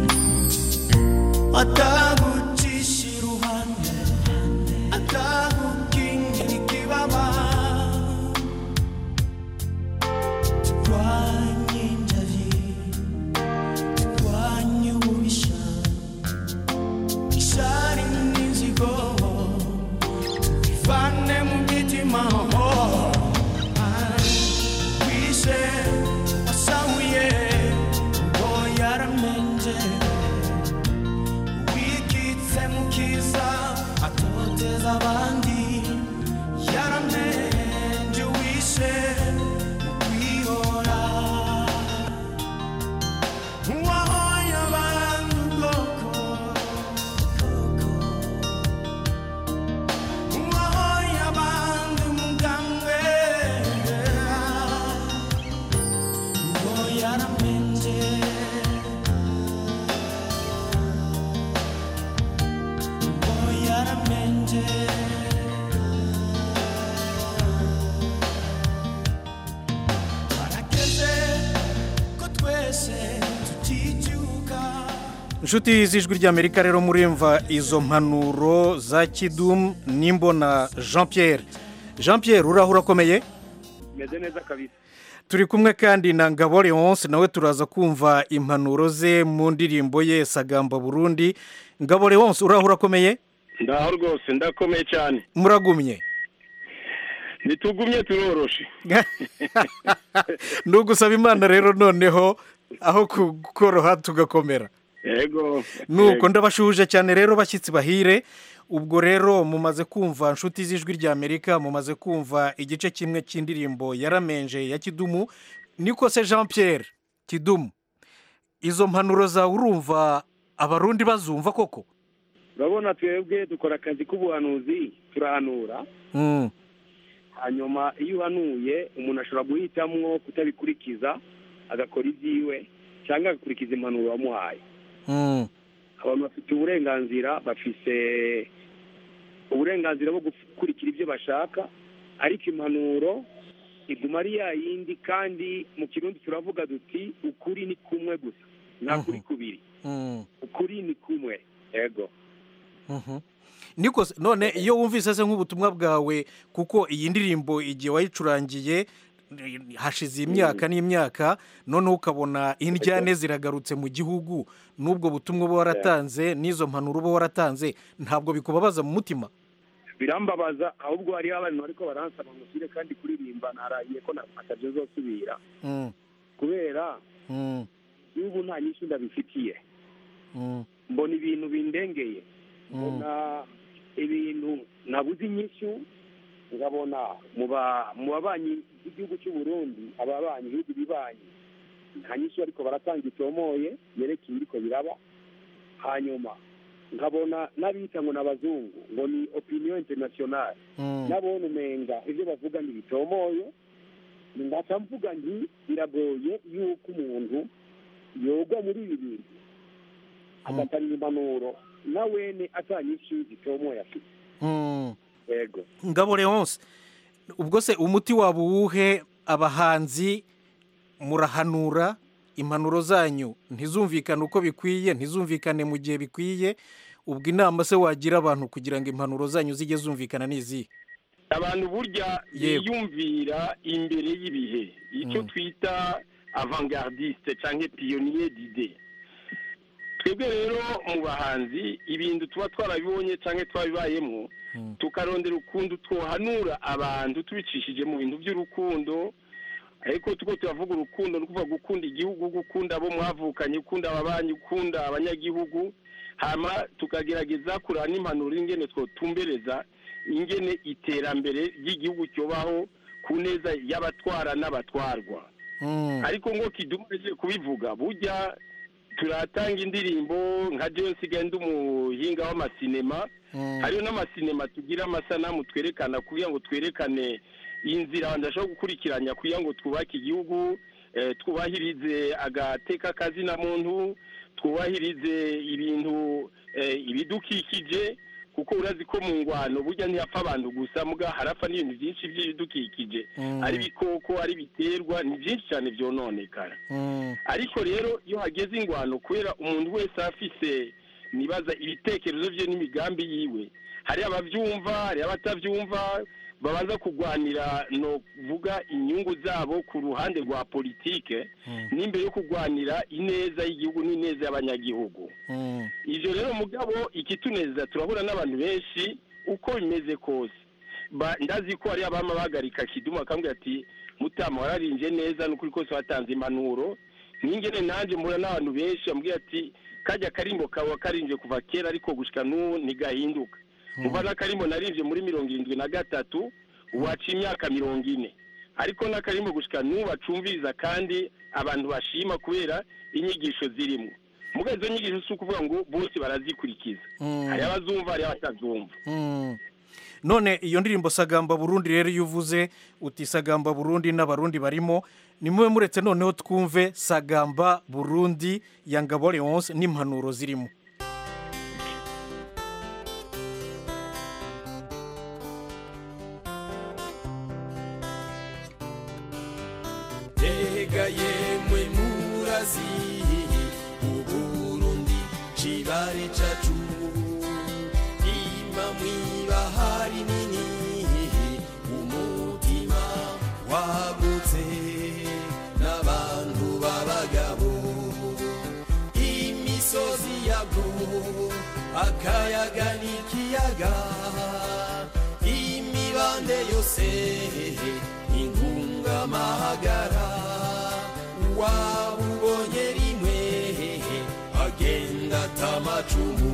S13: atagucisha iruhande atagukingira ikibaba turwanye injari turwanye ububisha ishari n'inzigo bivane mu mitima wishe wasahuye ngo yaramenje wikitse mu kiza atoteza abandi yaramenje wishe mu kwihora uwahoye abandi ubwoko uwahoye abandi umugambwe ngo yaramenje ngo yaramenje barageze ko twese tuticyuka
S12: inshuti z'ijwi ry'amerika rero murimva izo mpanuro za kidumu n'imbona jean pierre jean pierre uraho urakomeye
S14: meze neza kabisa
S12: turi kumwe kandi na ngabo leonce nawe turaza kumva impanuro ze mu ndirimbo ye sagamba burundi ngabo leonce uraho urakomeye
S14: ndaho rwose ndakomeye cyane
S12: muragumye
S14: ntitugumye turoroshe
S12: ni ugusaba imana rero noneho aho kukoroha tugakomera
S14: yego
S12: nuko ndabashuhuje cyane rero bashyitsi bahire ubwo rero mumaze kumva inshuti z'ijwi ry'amerika mumaze kumva igice kimwe cy'indirimbo yaramenje ya kidumu niko se jean pierre kidumu izo mpanuro zawe urumva abarundi bazumva koko
S14: urabona twebwe dukora akazi k'ubuhanuzi turahanura
S12: Mm,
S14: hanyuma iyo uhanuye umuntu ashobora guhitamwo kutabikurikiza agakora ibyiwe cyangwa agakurikiza impanuro wamuhaye
S12: mm,
S14: abantu bafite uburenganzira bafise uburenganzira bwo gukurikira ibyo bashaka ariko impanuro iguma ari ya yindi kandi mu kirundi turavuga duti ukuri ni kumwe gusa nta kuri kubiri
S12: mm,
S14: ukuri ni kumwe yego
S12: mhm. niko se- none iyo wumvise se nk'ubutumwa bwawe kuko iyi ndirimbo igihe wayicurangiye eh, hashize imyaka n'imyaka noneho ukabona indyane ziragarutse mu gihugu n'ubwo butumwa uba waratanze n'izo mpanuro uba waratanze ntabwo bikubabaza mu mutima
S14: birambabaza ahubwo hariho abantu ariko baransaba musire kandi kuririmba narahiye ko atabyo zosubira
S12: Mm,
S14: kubera
S12: mm,
S14: n'ubu nta nyinshi ndabifitiye
S12: mm,
S14: mbona ibintu bindengeye mbona ibintu nabuze inyishyu nkabona mu ba- mu babanyi b'igihugu cy'u Burundi ababanyi ibihugu bibanyi nta nyishyu ariko baratanga itomoye yerekeye ibiriko biraba hanyuma nkabona n'abita ngo ni abazungu ngo ni opinion internationale
S12: mm.
S14: nabona umenga ibyo bavuga ntibitomoye ngaca mvuga nti biragoye yuko umuntu yogwa muri ibi bintu agatanga impanuro na wene atanyinshi zitomoye afite
S12: Mm.
S14: yego
S12: ngabo leonce ubwo se umuti waba uwuhe abahanzi murahanura impanuro zanyu ntizumvikane uko bikwiye ntizumvikane mu gihe bikwiye ubwo inama se wagira abantu kugira ngo impanuro zanyu zijye zumvikana n'izihe
S14: abantu burya
S12: Yego.
S14: biyumvira imbere y'ibihe icyo twita avangardiste cyangwa piyoniye dide twebwe rero mu bahanzi ibintu tuba twarabibonye cyangwa twabibayemo tukarondera ukuntu twohanura abantu tubicishije mu bintu by'urukundo ariko tuko turavuga urukundo ni ukuvuga gukunda igihugu gukunda abo mwavukanye gukunda ababanyi gukunda abanyagihugu hama tukagerageza kureba n'impanuro ingene twotumbereza ingene iterambere ry'igihugu cyobaho ku neza y'abatwara n'abatwarwa ariko ngo kidumaze kubivuga burya turatanga indirimbo nka jewe nsigaye ndi umuhinga w'amasinema hariho n'amasinema tugira amasanamu twerekana kugira ngo twerekane inzira abantu bashobora gukurikiranya kugira ngo twubake igihugu eh, twubahirize agateka kazina muntu twubahirize ibintu eh, ibidukikije kuko urazi ko mu ngwano burya ntihapfa abantu gusa muga harapfa n'ibintu byinshi by'ibidukikije
S12: Mm.
S14: ari ibikoko ari ibiterwa ni byinshi cyane byononekara ariko rero iyo hageze ingwano kubera umuntu wese afise nibaza ibitekerezo bye n'imigambi yiwe hari ababyumva hari abatabyumva babanza kurwanira no vuga inyungu zabo ku ruhande rwa politike n'imbere yo kurwanira ineza y'igihugu n'ineza y'abanyagihugu ivyo rero mugabo ikituneza turahura n'abantu benshi uko bimeze kose Ba- ndazi ko hari abama bahagarika kidumu akambwira ati mutama wararinje neza n'ukuri kose watanze impanuro nkingene nanje mpura n'abantu benshi bambwira ati kajya karimbo kawe karinje kuva kera ariko gushika n'ubu ntigahinduka muva n'akarimbo narinje muri mirongo irindwi na gatatu waca imyaka mirongo ine ariko n'akarimbo gushika n'ubu bacumviriza kandi abantu bashima kubera inyigisho zirimo muga izo nyigisho si ukuvuga ngo bose barazikurikiza hari abazumva hari abatazumva
S12: Mm. none iyo ndirimbo sagamba burundi rero iyo uvuze uti sagamba burundi n'abarundi barimo nimube muretse noneho twumve sagamba burundi ya ngabo leonce n'impanuro zirimo
S13: Tega yemwe murazi Uburundi cibare cacu Ima mwibahari nini Umutima wagutse N'abantu b'abagabo Imisozi yabwo Akayaga n'ikiyaga Imibande yose ingungamahagara wabubonye rimwe agenda atamacumu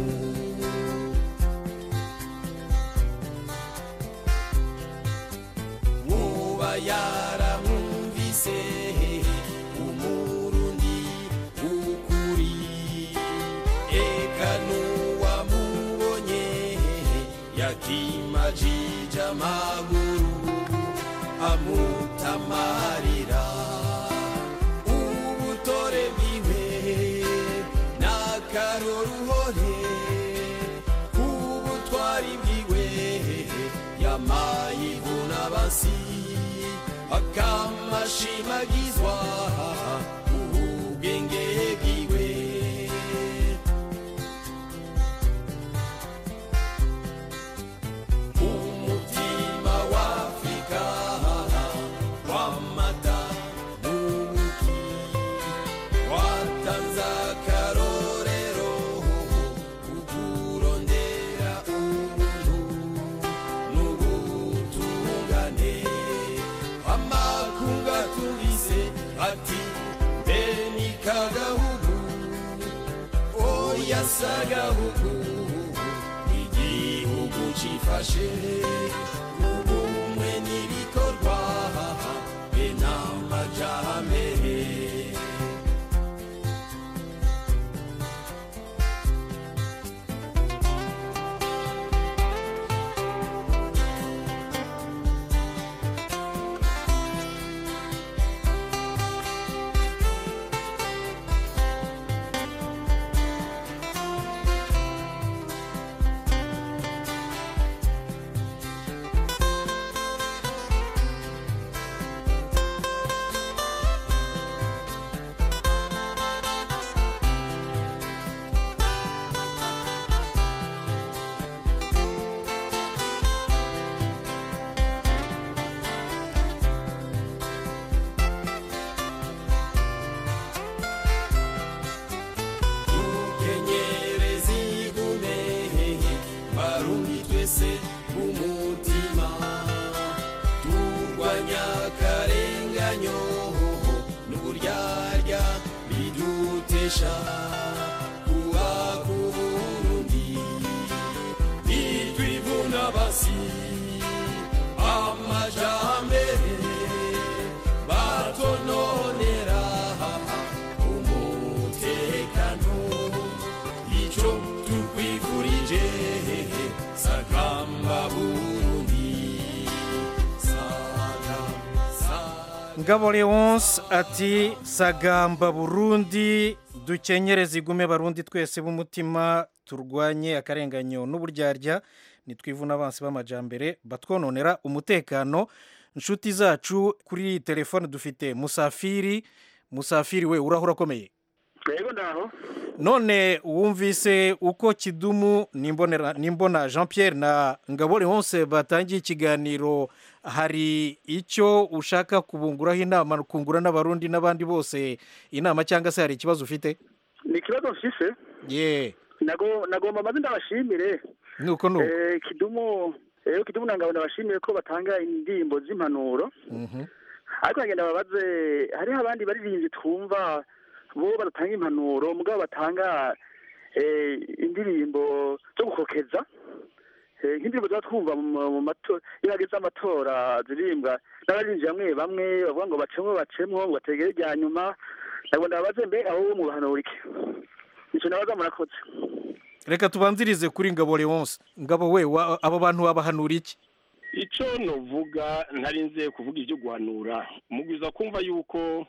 S13: nkuba yaramwumvise umurundi ukuri eka n'uwamubonye yakimajije amaguru amutamarira ubutore bwiwe n'akaroruhore ubutwari bwiwe yamayivuna basi akamashimagizwa ubwenge bwiwe umutima w'afrika w'amata n'ubuki watanze akarorero kukurondera ubuntu n'ubutungane amakunga tubise ati mbe ni kagahugu oya sagahugu igihugu cifashe ubumwe n'ibikorwa be n'amajambere dukenyereze igume barundi twese umutima turwanya akarenganyo n'uburyarya bidutesha kuba ku burundi nitwivuna basi amajambere batononera umutekano
S12: ngabo leonce ati sagamba burundi dukenyereze igume barundi twese b'umutima turwanye akarenganyo n'uburyarya nitwivuna abansi b'amajambere batwononera umutekano inshuti zacu kuri telefone dufite musafiri musafiri we urahura akomeye
S15: yego ndaho
S12: none wumvise uko kidumu nimbonera nimbona jean pierre na ngabo leonce batangiye ikiganiro hari icyo ushaka kubunguraho inama kungura n'abarundi n'abandi bose inama cyangwa se hari ikibazo ufite
S15: ni ikibazo mfise
S12: ye
S15: nago nagomba maze ndabashimire
S12: nuko nuko
S15: Eh, kidumu rero kidumu nangabo ndabashimire ko batanga indirimbo z'impanuro
S12: Mhm.
S15: ariko nagenda babaze hariho abandi baririmbyi twumva bo badatanga impanuro mugabo batanga eh, indirimbo zo gukokeza Eh, nk'indirimbo tuba twumva mu mu mato iyo hageze amatora ziririmbwa n'abaririmbyi bamwe bamwe bavuga ngo bacemwo bacemwo ngo bategere irya nyuma ntabwo ndababaze mbe aho wo mu bahanura iki nicyo nabaza murakoze
S12: reka tubanzirize kuri ngabo leonce ngabo we wa- abo bantu babahanura iki
S14: icyo nuvuga ntarinze kuvuga ibyo guhanura mugwiza kumva yuko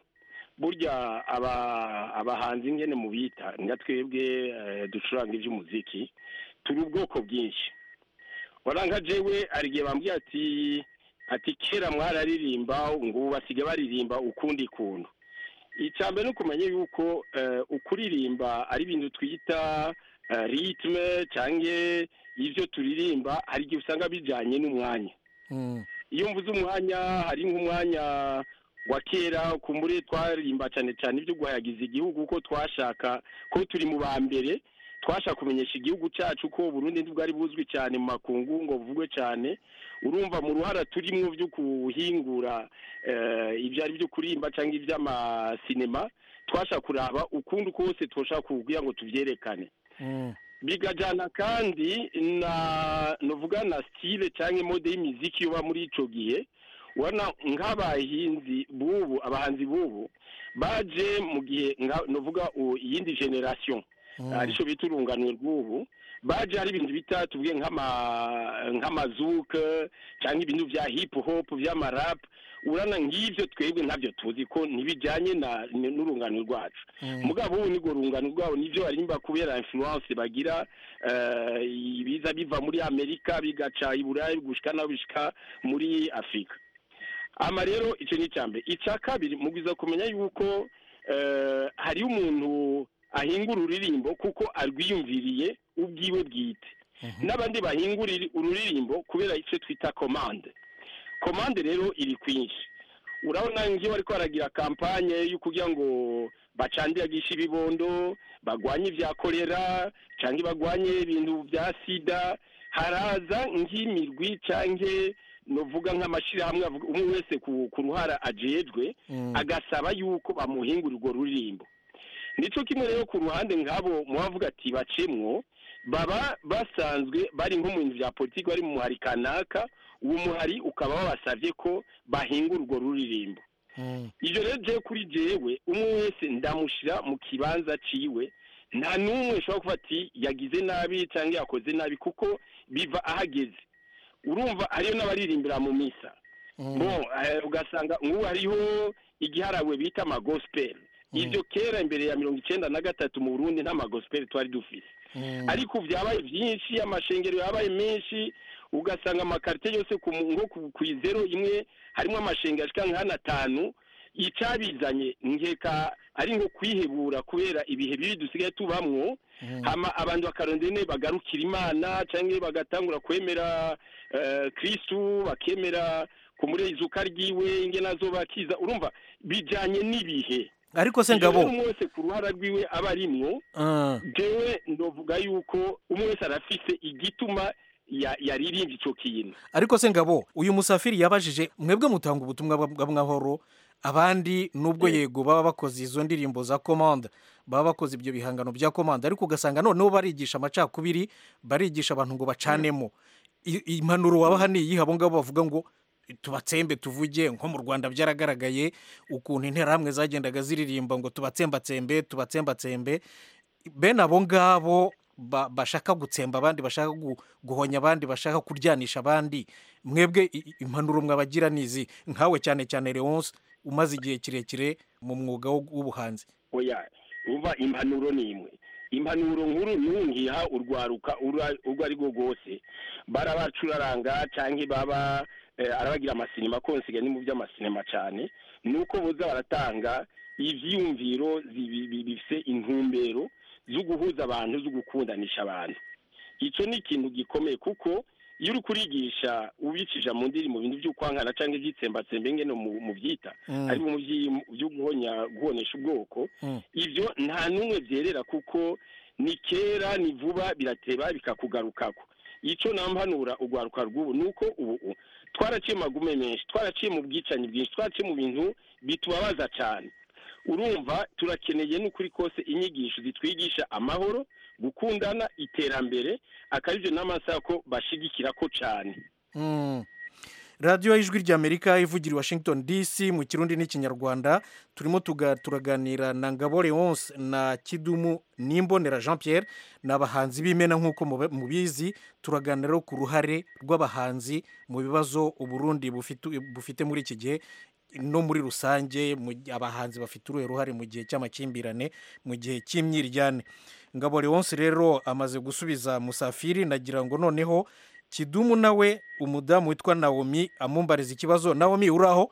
S14: burya aba abahanzi ngene mu bita nga twebwe eh, ducuranga iby'umuziki turi ubwoko bwinshi waranga jewe hari igihe bambwiye ati ati kera mwararirimba ngo ubu basigaye baririmba ukundi kuntu icya mbere ni ukumenya yuko eh, ukuririmba ari ibintu twita eh, ritme cyangwa ibyo turirimba hari igihe usanga bijyanye n'umwanya iyo mvuze umwanya hari nk'umwanya wa kera kumbure twaririmba cyane cyane ibyo guhayagiza igihugu kuko twashaka ko turi mu ba mbere twashaka kumenyesha igihugu cyacu ko Burundi ntibwari buzwi cyane mu makungu ngo buvugwe cyane urumva mu ruhara turimo byo kuhingura eh, ibyo ari byo kurimba cyangwa iby'amasinema twashaka kuraba ukundi kose twoshaka kugira ngo tubyerekane bigajyana kandi na nuvuga na style cyangwa mode y'imiziki yoba muri ico gihe wana nk'abahinzi bubu abahanzi bubu baje mu gihe nka- nuvuga u- iyindi generation arico bita urunganwe rw'ubu baje hari ibintu bita tuvuge nk'ama nk'amazuke cyangwa ibintu bya hip hop by'amarap urana nk'ivyo twebwe ntabyo tuzi ko ntibijyanye na n'urungano rwacu mugabo ubu nirwo rungano rwabo nivyo barimba kubera influence bagira eh, ibiza biva muri amerika bigaca i burayi gushika naho bishika muri afurika ama rero icyo ni icya mbere icya kabiri mugwiza kumenya yuko eh, hariho umuntu ahingura ururirimbo kuko arwiyumviriye ubwiwe bwite n'abandi bahingura iri- ururirimbo kubera icyo twita komande komande rero iri kwinshi urabona ngiyo bariko baragira kampanye yo kugira ngo bacandiragishe ibibondo bagwanye ibya kolera cyangwa bagwanye ibintu bya sida haraza nk'imirwi canke novuga nk'amashyirahamwe avuga- umwe wese ku, ku ruhara ajejwe agasaba yuko bamuhingura urwo ruririmbo nico kimwe rero ku ruhande nk'abo mubavuga ati bacemwo baba basanzwe bari nko mu bintu bya politiki bari mu muhari kanaka uwo muhari ukaba wabasavye ko bahingura urwo ruririmbo ibyo rero jewe kuri jewe umwe wese ndamushyira mu kibanza ciwe nta n'umwe ushobora kuba ati yagize nabi cyangwa yakoze nabi kuko biva ahageze urumva hariyo n'abaririmbira mu misa bo eh, ugasanga nk'ubu hariho igiharawe bita amagospel ibyo kera imbere ya mirongo icyenda na gatatu mu burundi nta magospel twari dufise ariko ubu byabaye byinshi amashengero yabaye menshi ugasanga amakarite yose ku mu- nko ku- ku izero imwe harimo amashengero ashika nk'ane atanu icabizanye nkeka ari nko kwihebura kubera ibihe bibi dusigaye tubamwo hama abantu bakarondera ne bagarukira imana cyangwa bagatangura kwemera eh, kristu bakemera kumurezuka ryiwe ingena zo bakiza urumva bijanye n'ibihe
S12: ariko se
S14: Ivyo
S12: ngabo
S14: rero umwe wese ku ruhara rwiwe aba arimwo
S12: Ah.
S14: jewe ndovuga yuko umwe wese arafise igituma ya- yaririmbye ico kintu
S12: ariko se ngabo uyu musafiri yabajije mwebwe mutanga ubutumwa bwa- bw'amahoro abandi nubwo yego baba bakoze izo ndirimbo za komanda baba bakoze ibyo bihangano bya komanda ariko ugasanga noneho barigisha amacakubiri barigisha abantu ngo bacanemo I- impanuro wabaha ni iyihe abo ngabo bavuga ngo tubatsembe tuvuge nko mu rwanda byaragaragaye ukuntu interahamwe zagendaga ziririmba ngo tubatsembatsembe tubatsembatsembe bene abo ngabo ba- bashaka gutsemba abandi bashaka gu- guhonya abandi bashaka kuryanisha abandi mwebwe i- i- impanuro mwabagira nizi nkawe cyane cyane leonce umaze igihe kirekire mu mwuga wo- w'ubuhanzi
S14: oya umva impanuro ni imwe impanuro nkuru ntungiha urwaruka ura- urwo ari rwo rwose barabacuraranga cyangwa baba eh, arabagira amasinema konsiga ni mu by'amasinema cyane ni uko boza baratanga ivyiyumviro zibi- bi- bifise intumbero zo guhuza abantu zo gukundanisha abantu icyo ni ikintu gikomeye kuko iyo uri kurigisha ubicisha mu ndiri mu bintu by'ukwankana cyangwa ibyitsembatsembe ngene mu mu byita
S12: Mm.
S14: ari mu vyi- byo guhonya guhonesha ubwoko ibyo nta n'umwe byerera kuko ni kera ni vuba birateba bikakugarukako icyo nampanura urwaruka rw'ubu ni uko ubu twaraciye mu magume menshi twaraciye mu bwicanyi bwinshi twaraciye mu bintu bitubabaza cyane urumva turakeneye n'ukuri kose inyigisho zitwigisha amahoro gukundana iterambere akaribyo n'amasaha ko bashigikira ko cyane
S12: Mm. radiyo y'ijwi ry'amerika ivugira i washington dc mu kirundi n'ikinyarwanda turimo tuga- turaganira na ngabo leonce na kidumu n'imbonera jean pierre ni abahanzi b'imena nk'uko mube- mubizi turaganira rero ku ruhare rw'abahanzi mu bibazo uburundi bufite bufite muri iki gihe no muri rusange mu gi- abahanzi bafite uruhe ruhare mu gihe cy'amakimbirane mu gihe cy'imyiryane ngabo leonce rero amaze gusubiza musafiri nagira ngo noneho kidumu nawe umudamu witwa nawomi amumbariza ikibazo nawomi uraho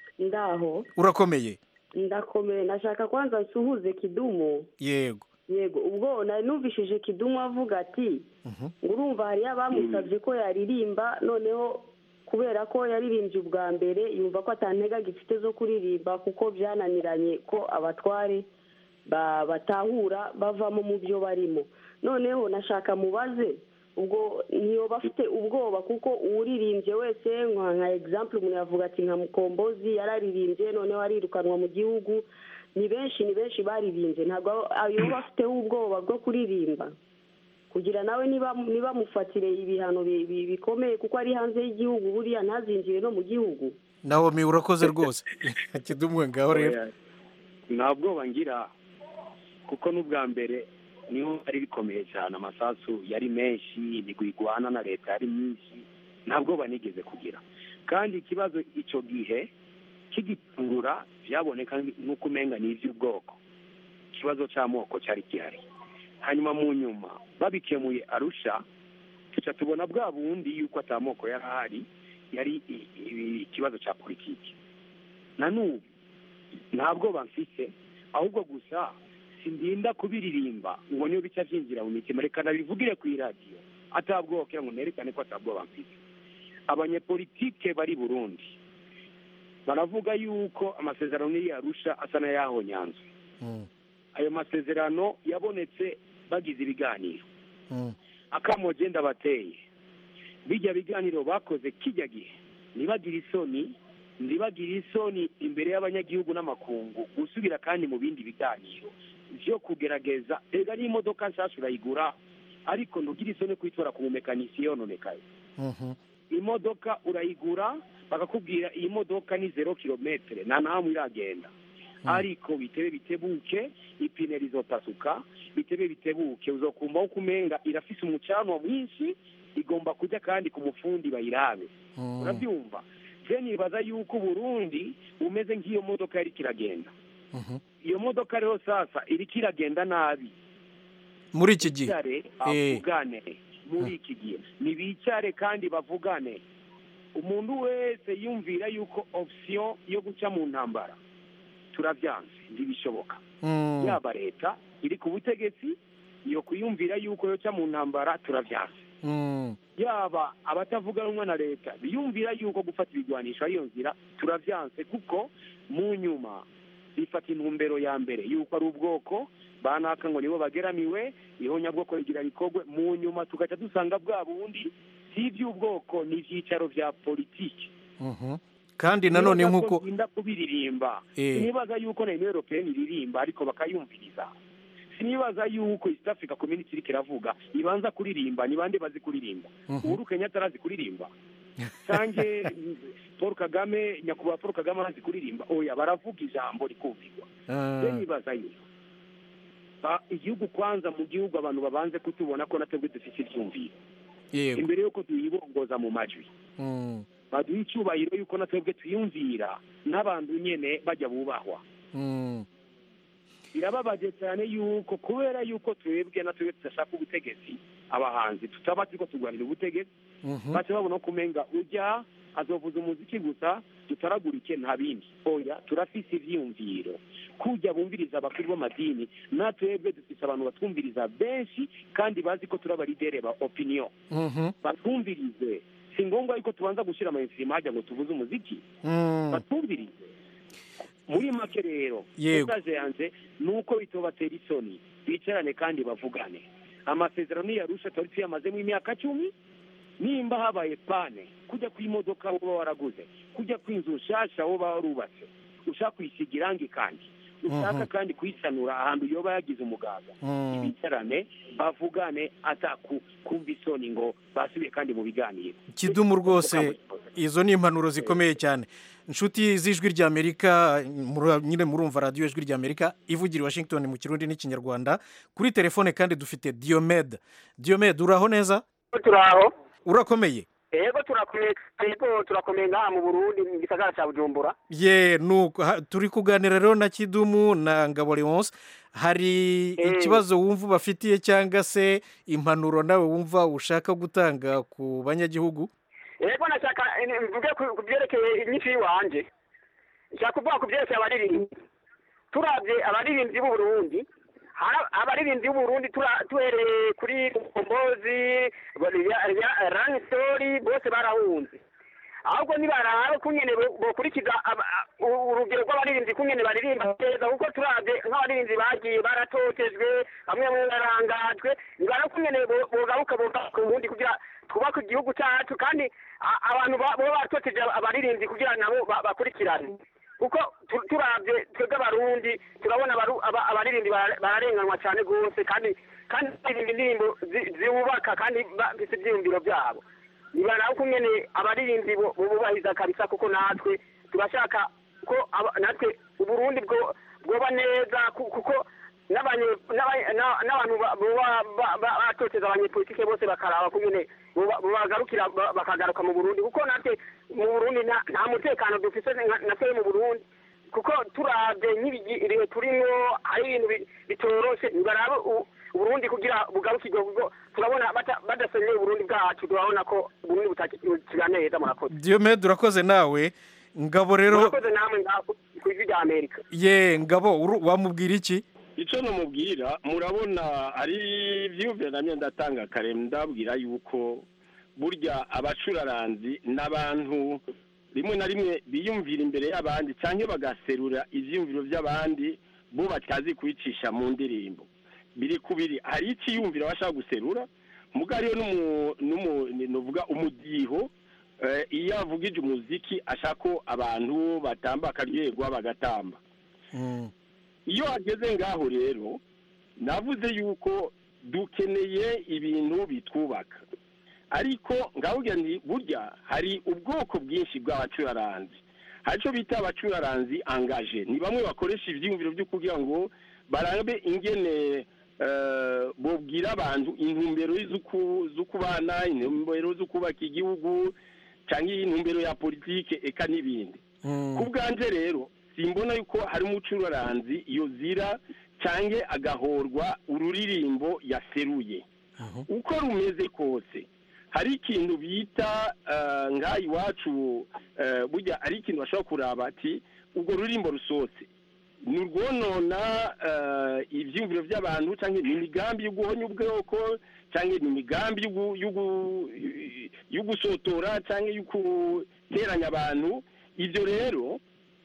S16: ndaho
S12: urakomeye
S16: ndakomeye nashaka kwanza nsuhuze kidumu
S12: yego
S16: yego ubwo nari numvishije kidumu avuga ati ngo urumva hariyo abamusabye ko yaririmba noneho kubera ko yaririmbye ubwa mbere yumva ko atantega gifite zo kuririmba kuko byananiranye ko abatware ba- batahura bavamo mu byo barimo noneho nashaka mubaze ubwo ntiyoba afite ubwoba kuko uwuririmbye wese nka nka example umuntu yavuga ati nka mukombozi yararirimbye noneho arirukanwa mu gihugu ni benshi ni benshi baririmbye ntabwo yoba afiteho ubwoba bwo kuririmba kugira nawe niba niba mufatire ibihano bi- bi- bikomeye kuko ari hanze y'igihugu buriya ntazinjire no mu gihugu
S12: nawomi urakoze rwose kidumu ngaho rero
S17: nta bwoba ngira kuko n'ubwa mbere niho ari bikomeye cyane amasasu yari menshi imigwi igwana na leta yari myinshi nta bwoba nigeze kugira kandi ikibazo icyo gihe kigitungura byaboneka nk'uko umenga ni iby'ubwoko ikibazo cy'amoko cyari gihari hanyuma mu nyuma babikemuye arusha tuca tubona bwa bundi yuko atamoko yari ahari yari i- i- ikibazo cya politiki na n'ubu nta bwoba mfise ahubwo gusa sindinda kubiririmba ngo niyo bica byinjira mu mitima reka nabivugire ku iradiyo atabwoba kugira ngo nerekane ko atabwoba mfite abanyepolitike bari burundi baravuga yuko amasezerano niyo yarusha asa n'ayahonyanzwe ayo masezerano yabonetse bagize ibiganiro akamo genda bateye bijya biganiro bakoze kijya gihe ntibagire isoni ntibagire isoni imbere y'abanyagihugu n'amakungu gusubira kandi mu bindi biganiro byo kugerageza ega n'imodoka nshyashya urayigura ariko ntugire isoni kuyitora ku mumekanisiye yononekaye imodoka urayigura bakakubwira iyi modoka ni zero kilometere nta nahamwe iragenda ariko bitebe bitebuke ipine rizopasuka bitebe bitebuke uzokumva ko umenga irafise umucanwa mwinshi igomba kujya kandi ku mufundi bayirabe urabyumva je nibaza yuko uburundi bumeze nk'iyo modoka yari kiragenda iyo modoka rero sasa iriko iragenda nabi
S12: muri iki gihe
S17: bicare
S12: Eh.
S17: bavugane muri iki gihe ntibicare kandi bavugane umuntu wese yumvira yuko option yo guca mu ntambara turabyanze ntibishoboka
S12: Mm.
S17: yaba leta iri ku butegetsi iyo kuyumvira yuko yoca mu ntambara turabyanze
S12: Mm.
S17: yaba abatavuga rumwe na leta biyumvira yuko gufata ibigwanisho ariyo nzira turavyanse kuko mu nyuma bifata intumbero ya mbere yuko ari ubwoko banaka ngo nibo bageramiwe ihonyabwoko rigira rikorwe mu nyuma tugaca dusanga bwa bundi si iby'ubwoko ni ibyicaro bya politiki
S12: Mhm. kandi nanone
S17: Nibaza ko
S12: nk'uko
S17: ntinda kubiririmba
S12: Eh.
S17: sinibaza yuko na union européenne iririmba ariko bakayumviriza sinibaza yuko east africa community iriko iravuga ibanza kuririmba ni bande bazi kuririmba
S12: Mhm.
S17: uhuru kenyatta arazi kuririmba canke paul kagame nyakubahwa paul kagame arazi kuririmba oya baravuga ijambo rikumvirwa
S12: Ah.
S17: je nibaza yuko ba- igihugu kwanza mu gihugu abantu babanze kutubona ko natwebwe dufite ivyumviro
S12: yego
S17: imbere yuko tuyibongoza mu majwi
S12: Mm.
S17: baduha icyubahiro yuko na twebwe twiyumvira n'abantu nyene bajya bubahwa birababaje cyane yuko kubera yuko twebwe na twebwe tudashaka ubutegetsi abahanzi tutaba turiko turwanira ubutegetsi baca babona ko umenga ujya azovuza umuziki gusa tutaragurike nta bindi oya turafise ivyiyumviro kujya bumviriza abakuru b'amadini na twebwe dufise abantu batwumviriza benshi kandi bazi ko turi abaridere ba opinion batwumvirize si ngombwa yuko tubanza gushyira amainstrima hajya ngo tuvuze umuziki batwumvirize muri make rero
S12: Yego.
S17: message yanje ni uko bitobatera isoni bicarane kandi bavugane amasezerano yarusha twari tuyamazemo imyaka cumi nimba habaye pane kujya ku imodoka woba waraguze kujya ku inzu nshasha woba warubatse ushaka kuyisiga irangi kandi ushaka
S12: Mhm.
S17: kandi kuyisanura ahantu yoba yagize umugaga
S12: Mm.
S17: bicarane bavugane ataku kumva isoni ngo basubiye kandi mu biganiro
S12: kidumu rwose izo ni impanuro zikomeye cyane inshuti z'ijwi ry'amerika mura- nyine murumva radiyo ijwi ry'amerika ivugira i washington mu kirundi n'ikinyarwanda kuri telefone kandi dufite diyomede diyomede uraho neza
S18: turaho
S12: urakomeye
S18: yego turakomeye yego turakomeye ngaha mu burundi mu gisagara cya bujumbura
S12: ye nuko ha- turi kuganira rero na kidumu na ngabo leonce hari
S18: Eh.
S12: ikibazo wumva ubafitiye cyangwa se impanuro nawe wumva ushaka gutanga ku banyagihugu
S18: yego nashaka eh, mvuge ku- ku byerekeye inyinshi y'iwanje nshaka kuvuga ku byerekeye abaririmbyi turabye abaririmbyi b'u Burundi hari abaririmbyi b'u Burundi tura- duhereye kuri kombozi ranistori bose barahunze ahubwo nibaraba kunyene bo- bokurikiza aba- a- u- urugero rw'abaririmbyi kunyene baririmba neza kuko turabye nk'abaririmbyi bagiye baratotejwe bamwe bamwe barangajwe nibara kunyene bo- bogaruka bogaruka ubundi kugira twubake igihugu cyacu kandi a- abantu ba- baba batoteje abaririmbyi kugira nabo ba- bakurikirane kuko tu- turabye twebwe abarundi turabona abaru- aba- abaririmbyi bara- bararenganwa cyane rwose kandi kandi baririmba indirimbo zi- ziwubaka kandi bafite ibyiyumviro byabo nibara uko nyene abaririmbyi bo- bubahiriza kabisa kuko natwe turashaka ko aba- natwe uburundi bwo bwoba neza ku- kuko n'abanye- n'aba- na- n'abantu ba- boba ba- ba- batoteza abanyepolitike bose bakaraba ko nyene boba- bobagarukira ba- bakagaruka mu burundi kuko natwe mu burundi nta nta mutekano dufise nka- natwe mu burundi kuko turabye nk'ibihe turimo hari ibintu bi- bitoroshe nibarabe u- uburundi kugira bugarukirwe kuko turabona bata- badasenyeye uburundi bwacu turabona ko uburundi butakira neza murakoze
S12: diyomede urakoze nawe ngabo rero
S18: murakoze namwe ngaho ku ijwi rya amerika
S12: ye ngabo uru- wamubwira iki
S14: icyo namubwira murabona hari ibyiyumviro namwe ndatanga kare ndabwira yuko burya abacuraranzi n'abantu rimwe na rimwe biyumvira imbere y'abandi cyangwa bagaserura ibyiyumviro by'abandi bo batazi kubicisha mu ndirimbo biri kubiri hari icyiyumviro bashaka guserura muga hariyo n'umu- n'umu- ni- nuvuga umudiho eh, iyo avugije umuziki ashaka ko abantu batamba akaryoherwa bagatamba iyo hageze ngaho rero navuze yuko dukeneye ibintu bitwubaka ariko ngavuga ni burya hari ubwoko bwinshi bw'abacuraranzi hari icyo bita abacuraranzi angaje ni bamwe bakoresha ibyiyumviro byo kugira ngo barabe ingene eh, bobwira abantu intumbero z'uku- zo kubana intumbero zo kubaka igihugu cyangwa intumbero ya politike eka n'ibindi ku bwanjye rero simbona yuko hari umucuraranzi iyo zira cyangwa agahorwa ururirimbo yaseruye uko rumeze kose hari ikintu bita eh, ngaha iwacu eh, burya ari ikintu bashobora kuraba ati urwo rurimbo rusohotse ni urwonona eh, ibyiyumviro by'abantu cyangwa ni imigambi yo guhonya ubwoko cyangwa ni imigambi yo gu- yo gu- yo gusotora cyangwa yo guteranya abantu ibyo rero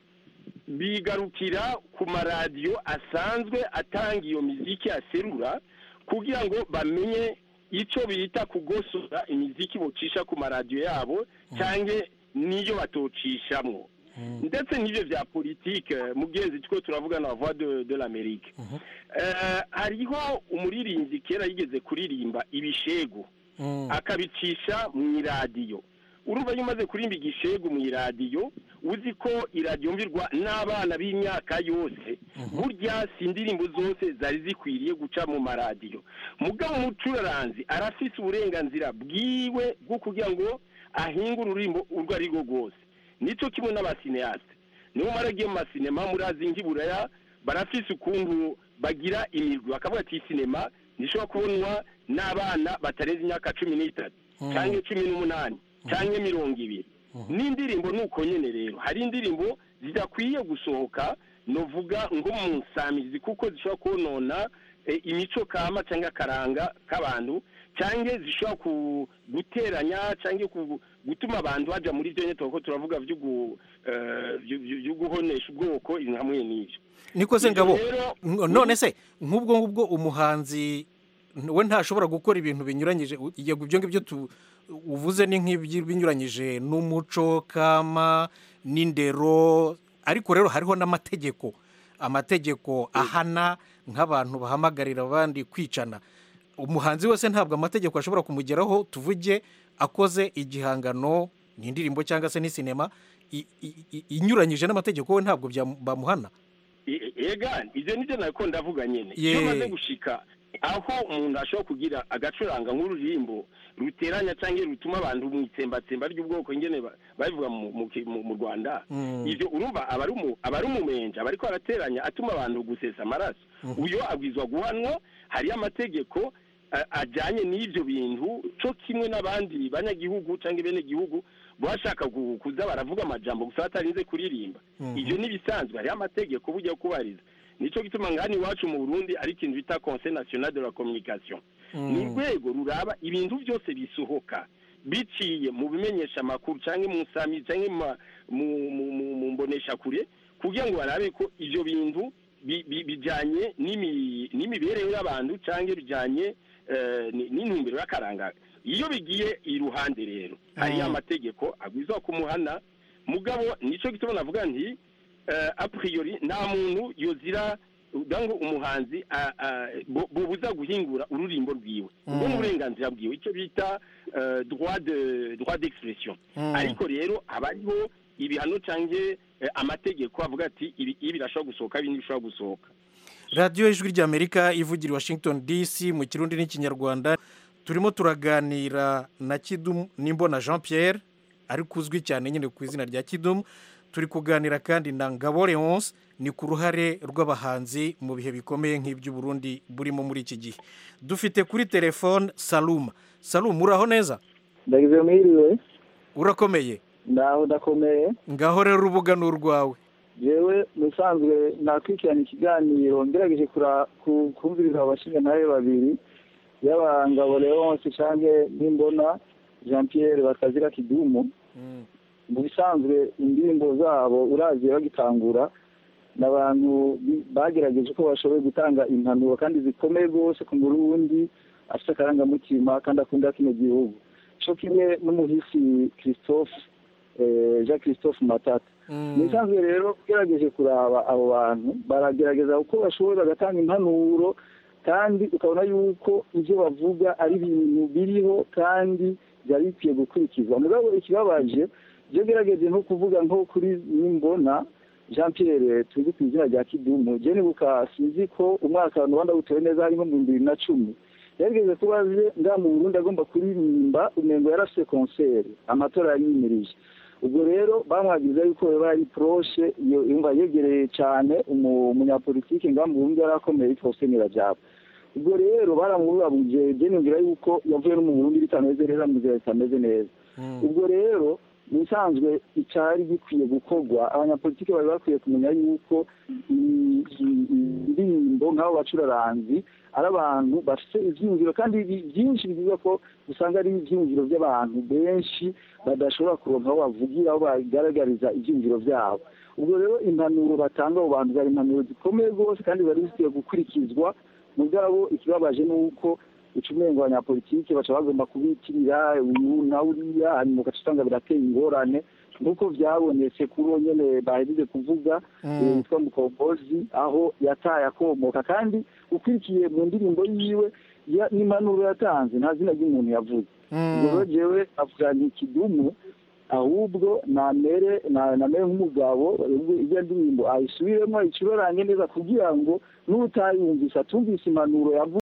S14: bigarukira ku maradiyo asanzwe atanga iyo miziki aserura kugira ngo bamenye icyo bita kugosora imiziki bocisha ku maradiyo yabo cyangwa n'iyo batocishamo ndetse n'ibyo bya politike mu bwezi two turavuga na voix de, de l'amerique Eh, hariho umuririmbyi kera yigeze kuririmba ibishegu akabicisha mu iradiyo urumva iyo umaze kurimba igishegu mu iradiyo uzi ko iradiyo mvirwa n'abana b'imyaka yose burya si indirimbo zose zari zikwiriye guca mu maradiyo mugabo umucuraranzi arafise uburenganzira bwiwe bwo kugira ngo ahinga ururimbo urwo ari rwo rwose nicyo kimwe n'abasineyasite niyo maragiye mu masinema murazi nk'iburaya barafise ukuntu bagira imirwi bakavuga ati iyi sinema ntishobora kubonwa n'abana batarenze imyaka cumi n'itatu
S13: Mm.
S14: cyangwa cumi n'umunani cyangwa mirongo ibiri n'indirimbo ni uko nyine rero hari indirimbo zidakwiye gusohoka novuga ngo mu nsamizi kuko zishobora konona eh, imico kama cyangwa akaranga k'abantu cyangwa zishobora ku- guteranya cyangwa ku- gutuma abantu bajya muri byo nyine kuko turavuga byo gu- eh, byo- byo- byo guhonesha ubwoko ibintu hamwe n'ibyo
S12: niko se
S14: Ibyo
S12: ngabo
S14: rero-
S12: N- none se nk'ubwo ngubwo umuhanzi we ntashobora gukora ibintu binyuranyije u- yego ibyo ngibyo tu- uvuze ni nk'ibinyuranyije n'umuco kama n'indero ariko rero hariho n'amategeko amategeko ahana nk'abantu bahamagarira abandi kwicana umuhanzi wese ntabwo amategeko ashobora kumugeraho tuvuge akoze igihangano ni indirimbo cyangwa se ni sinema i- i- i- inyuranyije n'amategeko we ntabwo byam- bamuhana
S14: E- ega ibyo nibyo nako ndavuga nyine
S12: Ye.
S14: iyo umaze gushika aho umuntu ashobora kugira agacuranga nk'ururirimbo ruteranya cyangwa rutuma abantu mu itsembatsemba ry'ubwoko nyine ba- babivuga mu- mu ki- mu- mu rwanda
S13: Mm.
S14: ibyo urumva aba ari umu- aba ari umumenja aba ariko arateranya atuma abantu gusesa amaraso
S13: Mhm.
S14: uyo abwizwa guhanwa hariyo amategeko a- ajyanye n'ibyo bintu cyo kimwe n'abandi banyagihugu cyangwa benegihugu bashaka gu- kuza baravuga amajambo gusa batarinze kuririmba
S13: Mhm.
S14: ibyo n'ibisanzwe hariho amategeko burya yo kubariza nicyo gituma ngani iwacu mu burundi ari ikintu bita conseil national de la communication
S13: Mm.
S14: ni urwego ruraba ibintu byose bisohoka biciye mu bimenyesha amakuru cyangwa mu nsami cyangwa mu ma- mu- mu- mu- mu mboneshakure kugira ngo barabe ko ibyo bintu bi- bi- bijyanye n'imi- n'imibereho y'abantu cyangwa bijyanye eh, ni- n'intumbero y'akaranga iyo bigiye iruhande rero hariyo
S13: Mm.
S14: amategeko agwiza kumuhana mugabo nicyo gituma navuga nti eh, a priori nta muntu yozira udango umuhanzi a- a- bo- bobuza guhingura ururimbo rwiwe ubwo
S13: Mm.
S14: ni uburenganzira bwiwe icyo bita eh, droit de droit d'expression
S12: Mm.
S14: ariko rero haba hariho ibihano cyangwa eh, amategeko avuga ati ibi ibi birashobora gusohoka ibi ntibishobora gusohoka
S12: radiyo ijwi ry'amerika ivugira i washington dc mu kirundi n'ikinyarwanda turimo turaganira na kidumu n'imbona jean pierre ariko uzwi cyane nyine ku izina rya kidumu turi kuganira kandi na ngabo leonce ni ku ruhare rw'abahanzi mu bihe bikomeye nk'iby'uburundi burimo muri iki gihe dufite kuri telefone saluma saluma uraho neza
S19: ndagize mwiriwe
S12: urakomeye
S19: ndaho ndakomeye
S12: ngaho rero urubuga ni urwawe
S19: jewe musanzwe nakwikirana ikiganiro ngerageje kura- ku- kumviriza abashinga nawe babiri yaba ngabo leonce canke nimbona jean pierre bakazira kidumu mu bisanzwe indirimbo zabo uraziye bagitangura ni abantu bi- bagerageje ko bashoboye gutanga impanuro kandi zikomeye rwose ku murundi afite akarangamutima kandi akunda kino gihugu co kimwe n'umuhisi christophe eh, jean christophe matata mu bisanzwe rero ugerageje kuraba abo bantu baragerageza uko bashoboye bagatanga impanuro kandi ukabona yuko ibyo bavuga ari ibintu biriho kandi byari bikwiye gukurikizwa mugabo ikibabaje ibyo gerageje nko kuvuga nko kuri nimbona jean pierre tuzi ku izina rya kidumu je nibuka sinzi ko umwaka abantu banda butewe neza harimo mu bibiri na cumi yarigeze kuba aje nga mu burundi agomba kuririmba umengo yarafise konseri amatora yari yimirije ubwo rero bamwagiza yuko yaba ari poroshe iyo yumva yegereye cyane umu- umunyapolitike nga mu burundi yari akomeye yitwa hussein rajabu ubwo rero baramubabuje byenumvira yuko yavuye no mu burundi bitameze neza mu nzira zitameze neza ubwo rero mu bisanzwe icyari gikwiye gukorwa abanyapolitiki bari bakwiye kumenya yuko i- i- indirimbo nk'abo bacuraranzi ari abantu bafite ibyiyumviro kandi bi- byinshi bivuga ko usanga ari ibyiyumviro by'abantu benshi badashobora kuronka aho bavugira aho bagaragariza ibyiyumviro byabo ubwo rero impanuro batanga abo bantu zari impanuro zikomeye rwose kandi zari zikwiye gukurikizwa mugabo ikibabaje ni uko ucumengo abanyapolitiki baca bagomba kubitirira uyu na uriya hanyuma ugaca usanga birateye ingorane nk'uko byabonetse kuri uwo nyene bahejeje kuvuga
S13: Mm.
S19: eh, witwa mukombozi aho yataye akomoka kandi ukurikiye mu ndirimbo yiwe ya- n'impanuro yatanze nta zina ry'umuntu yavuze ubwo rero jewe avuga nti kidumu ahubwo namere na- namere nk'umugabo ubwo iyo ndirimbo ayisubiremo ayicurarange neza kugira ngo n'utayumvise atumvise impanuro yavuze